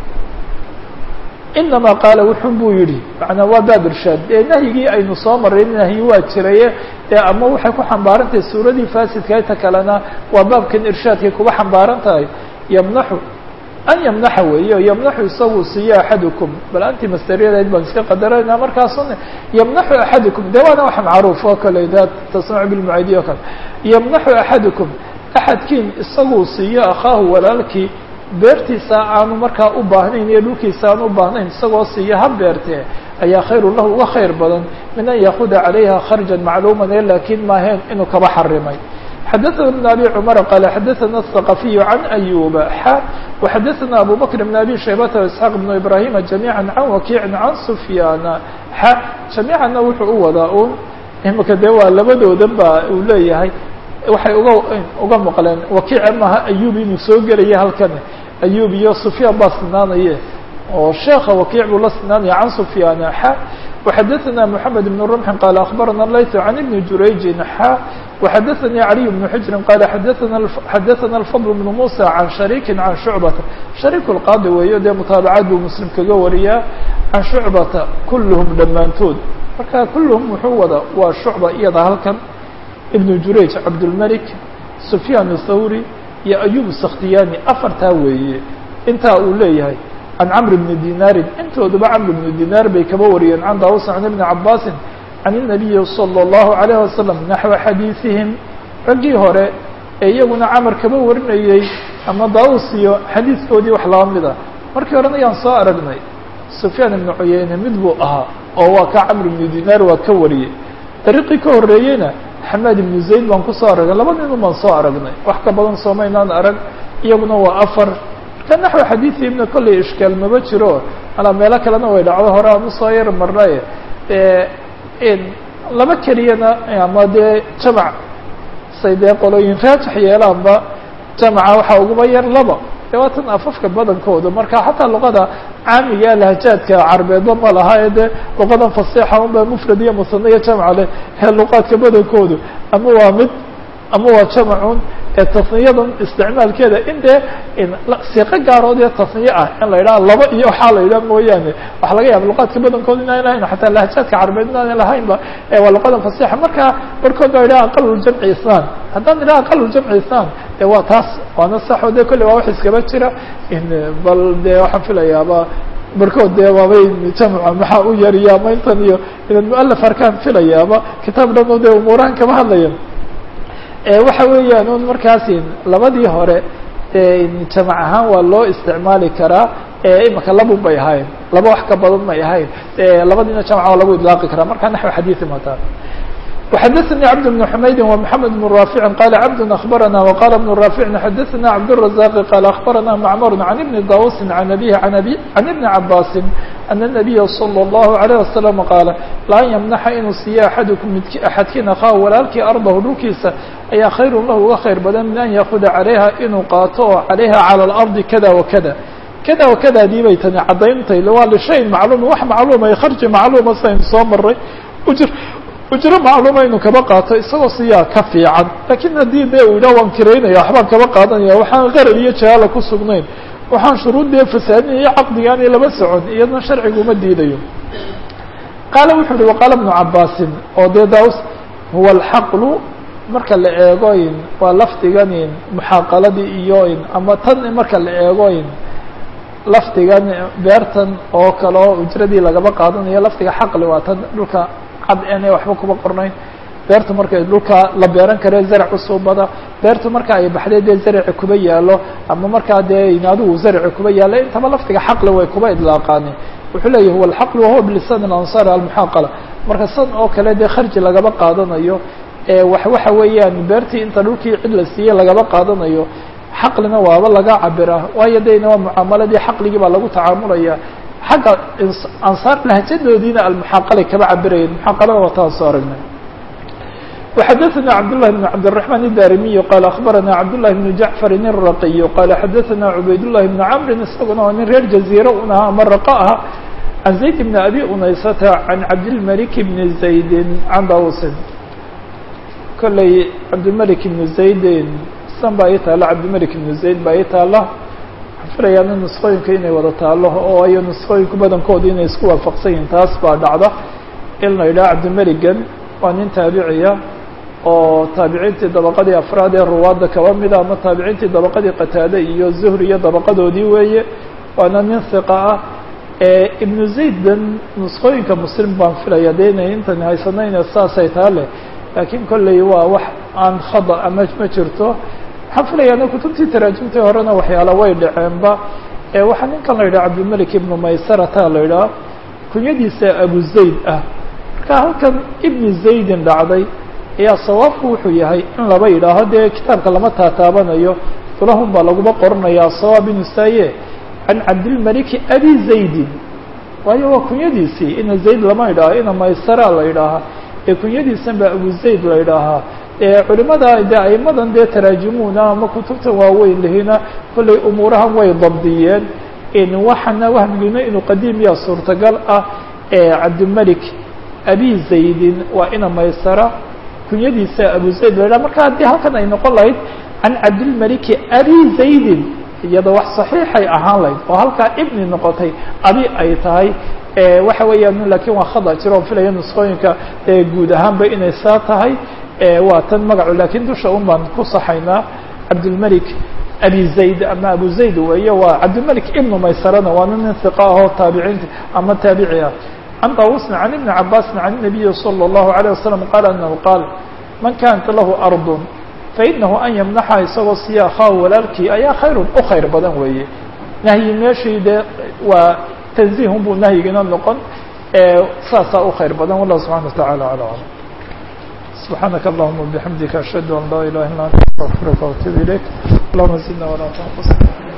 inama qaala wuxun buu yihi macnaa waa baab irshaad ee nahyigii aynu soo maray nahyi waa jiraye ee ama waxay ku xambaaran tahay suuradii faasidka inta kalena waa baabkan irshaadkay kuba xambaaran tahay yamnaxu an yamnaxa weeyo yamnaxu isagu siiyo axadukum bal anti masteriyadayd baan iska qadarana markaasuna yamnaxu axadukum de waana wax macruuf oo kale da tasmacu bilmucaydiya o kale yamnaxu axadukum axadkiin isaguu siiyo akhaahu walaalkii beertiisa aanu markaa u baahnayn iyo dhulkiisa aan u baahnayn isagoo siiyo ha beertee ayaa khayru lahu uga khayr badan min an yaakuda calayha kharjan macluuman ee laakiin maaheen inuu kaba xarimay xadaثna بن abي cmر qال xadaثna الثqaفiy عan أyuba xa وxadaثna abu bكr بن abi shaybata واسحاq بن ibrahima جamيعا can wakiici can sufyaana xa jamiicana wuxuu u wadaa un imika dee waa labadoodan ba uu leeyahay waxay uga uga maqleen wakiica maha ayub inuu soo gelaya halkan ayub iyo sufyaan baa sinaanaye oo sheeka wakiic buu la sinaanaya can sufyaana xa وxadaثna mحamed بن رمح qال أخbarana layث عan iبn jurayji xa وxadaثnي عaliي بن xujri qال xadaثna الفضل بن muسى عan شharيki عan شhuعbata شharيk الqاadi weeyo dee mutaabacaad buu mslim kaga wariyaa can شhuعbata kulhm dhammaantood marka kulhm wuxuu wada waa shucba iyada halkan iبn jurayj cabdالmلك سufyaan الthawrي iyo ayub الskhtiyani afartaa weeye intaa uu leeyahay can cmr bni dinaarin intooduba camr bni dinaar bay kaba wariyeen can daawus can ibni cabaasin can الnabiyi salى الlahu عalيه wasalam naxwa xadiiثihim raggii hore ee iyaguna camar kaba warinayey ama daawus iyo xadiidkoodii wax laba mid a markii horena ayaan soo aragnay sufyaan ibnu cuyeyne mid buu ahaa oo waa ka camr ibni dinaar waa ka wariyey dariiqii ka horeeyeyna xamaad ibnu zayd baan kusoo aragnay laba nin baan soo aragnay wax ka badan soomaynaan arag iyaguna waa afar ka naxwi xadiidii ibna kolley ishkaal maba jiro alaa meelo kalena way dhacdo hore aan usoo yar marnay laba keliyana ama dee jamac say dee qolooyin raajix yeelaanba jamaca waxaa uguma yar laba de waa tan afafka badankooda marka xataa luqada caamiga lahjaadka carbeedba ma laha ee dee luqadan fasixa unba mufrad iyo musane iyo jamca leh ee luqaadka badankoodu ama waa mid ama waa jamacun ee tasniyadan isticmaalkeeda in dee siiqo gaarood ee tasniye ah in la yidhaha laba iyo waxaa la yidhaha mooyaane waxa laga yaaba luqaadka badankooda inaan lahayn xataa lahjaadka carbeed inaan lahaynba waa luqadan fasixa marka barkood baa yidhaha aqaluljamci isnaan haddaan idhaha aqaluljamci isnaan de waa taas waana saxo de kolley waa wax iskaba jira bal de waxaan filayaaba barkood dee waabay jamca maxaa u yariya ama intan iyo inan mualaf arkaan filayaaba kitaab dhan oo dee umuurahan kama hadlayan waxa weeyaan un markaasi labadii hore jamac ahaan waa loo isticmaali karaa imika labun bay ahayn laba wax ka badan may ahayn labadiina jamca waa lagu idlaaqi karaa markaa naxو xadiiثi mataa وxadثnي cبد بن حmaydi ومحamed بن رافع qال cبد أخبرنا وqال بن رافع xadثna cبدالرزاق qال أخبرنا معmر عن بن dاوس عن أبيه عن بن عباس أن النبي صلى الله عليه وسلم qاaل laa ymنxa inuu siiyo أحadكم axadkiin akhaa walaalkii arضahu dhulkiisa ayaa khayrun lahu uga khayr badan min an yaakuda calayha inuu qaato oo calayha cala alardi kada wakada kada wakadaadii bay tani caddayntay waa lishayin macluum wax macluuma iyo kharji macluuma saynu soo maray ujr ujro macluuma inuu kaba qaato isagoo siyaa ka fiican laakiin haddii dee uu yidhah waan kiraynaya waxbaan kaba qaadanaya waxaan qarar iyo jahaala ku sugnayn waxaan shuruuddee fasaadin iyo caqdigaani laba socon iyadna sharcigu uma diidayo qaala wuxuu uhi waqaala bnu cabaasin oo dee daus huwa alxaqlu marka la eegoyn waa lafdiganin muxaaqaladii iyoin ama tan marka la eegoyn lafdigan beertan oo kale oo ujradii lagaba qaadanayo lafdiga xaqli waa tan dhulka cad ene waxba kuma qornayn beertu markay dhulka la beeran kare zarac usuubada beertu marka ay baxday dee zaraci kuba yaalo ama markaa dee adigu zaraci kuba yaalo intaba lafdiga xaqli way kuba idlaaqaani wuxuu leeyahy huwa alxaqlu wahuwa bilisan alansaar almuxaaqala marka san oo kale dee kharji lagaba qaadanayo wax waxa weeyaan beertii inta dhulkii cid la siiyey lagaba qaadanayo xaqlina waaba laga cabira waayo deyna waa mucaamaladii xaqligii baa lagu tacaamulaya xagga ansaar lahjadoodiina almuxaaqalay kaba cabirayeen muxaaqalada waa taan soo aragnay وxadثna cبdاللh بن cبدالرحمن الdarimiي qال أخbarana cبداللahi بن جaعفر الرaقي qال xadثna عubaydاللahi بن cمri isaguna waa nin reer jaزيرة un aha ama raqة ah عan زayd بن أbي unaysata عan cabdالملك بن زayd عan dawsin kolley cabdالملك بن زaydin san baa ii taalo cabdالملك بن زayd baa ii taala waxaan filayaa نسqooyinka inay wada taalo oo ayo نسqooyinku badankooda inay isku waafaqsan yihin taas baa dhacda in la yidhaha cabdimeligan waa nin taabiciya oo taabiciintii dabaqadii afraad ee ruwaadda kaba mida ama taabiciintii dabaqadii qataade iyo zuhri iyo dabaqadoodii weeye waana nin hiqa ah ibnu zaydan nusqooyinka muslim baan filaya dee inay intan haysanayna saasay taa leh laakiin kolley waa wax aan khada ama ma jirto waxaan filayaa kutubtii taraajimtii horena waxyaala way dhaceenba waxaa ninkan la yidhaha cabdilmelik ibnu maysarata la yidhaha kunyadiisa abu zayd ah marka halkan ibni zaydin dhacday ayaa sawaabku wuxuu yahay in laba yidhaaho dee kitaabka lama taataabanayo tulahun baa laguma qoranayaa sawaab inu saaye can cabdilmaliki abi zaydin waayo waa kunyadiisii ina zayd lama yidhaaho ina maysara la yidhaahaa ee kunyadiisan baa abu zayd la yidhaahaa culimada de aimadan dee taraajimuuna ama kutubtan waaweyn lihina kollay umuurahan way dabdiyeen waxana wahmigina inuu qadiimiya suurtagal ah cabdilmelik abi zaydin waa ina maysara kunyadiisa abu zayd la yidhaha marka haddii halkan ay noqon lahayd can cabdilmeliki abi zaydin iyada wax saxiixay ahaan lahayd oo halkaa ibni noqotay abi ay tahay waxa weeyaan lakin waa khada jiro on filaya nusqooyinka guud ahaanba inay saa tahay waa tan magacu lakin dusha un baan ku saxaynaa cabdilmelik abi zayd ama abu zayd weeye waa cabdilmelik ibnu maysarana waana nin hiqa ahoo taabiciinta ama taabici ah عن طاووس عن ابن عباس عن النبي صلى الله عليه وسلم قال أنه قال من كانت له أرض فإنه أن يمنحha isagoo siya akhaa walaalkii ayaa khayr u khayr badan weeye nahyi meeshii de waa tanزihun buu nahyigina noqon saasaa u khayr badan والله سبحانه وتعالى على أعلم سبحانك اللهم وبحمدك أشهد أن لا إله إلا أنت أستغفرك وأتوب إليك اللهم زدنا ولا تنقصنا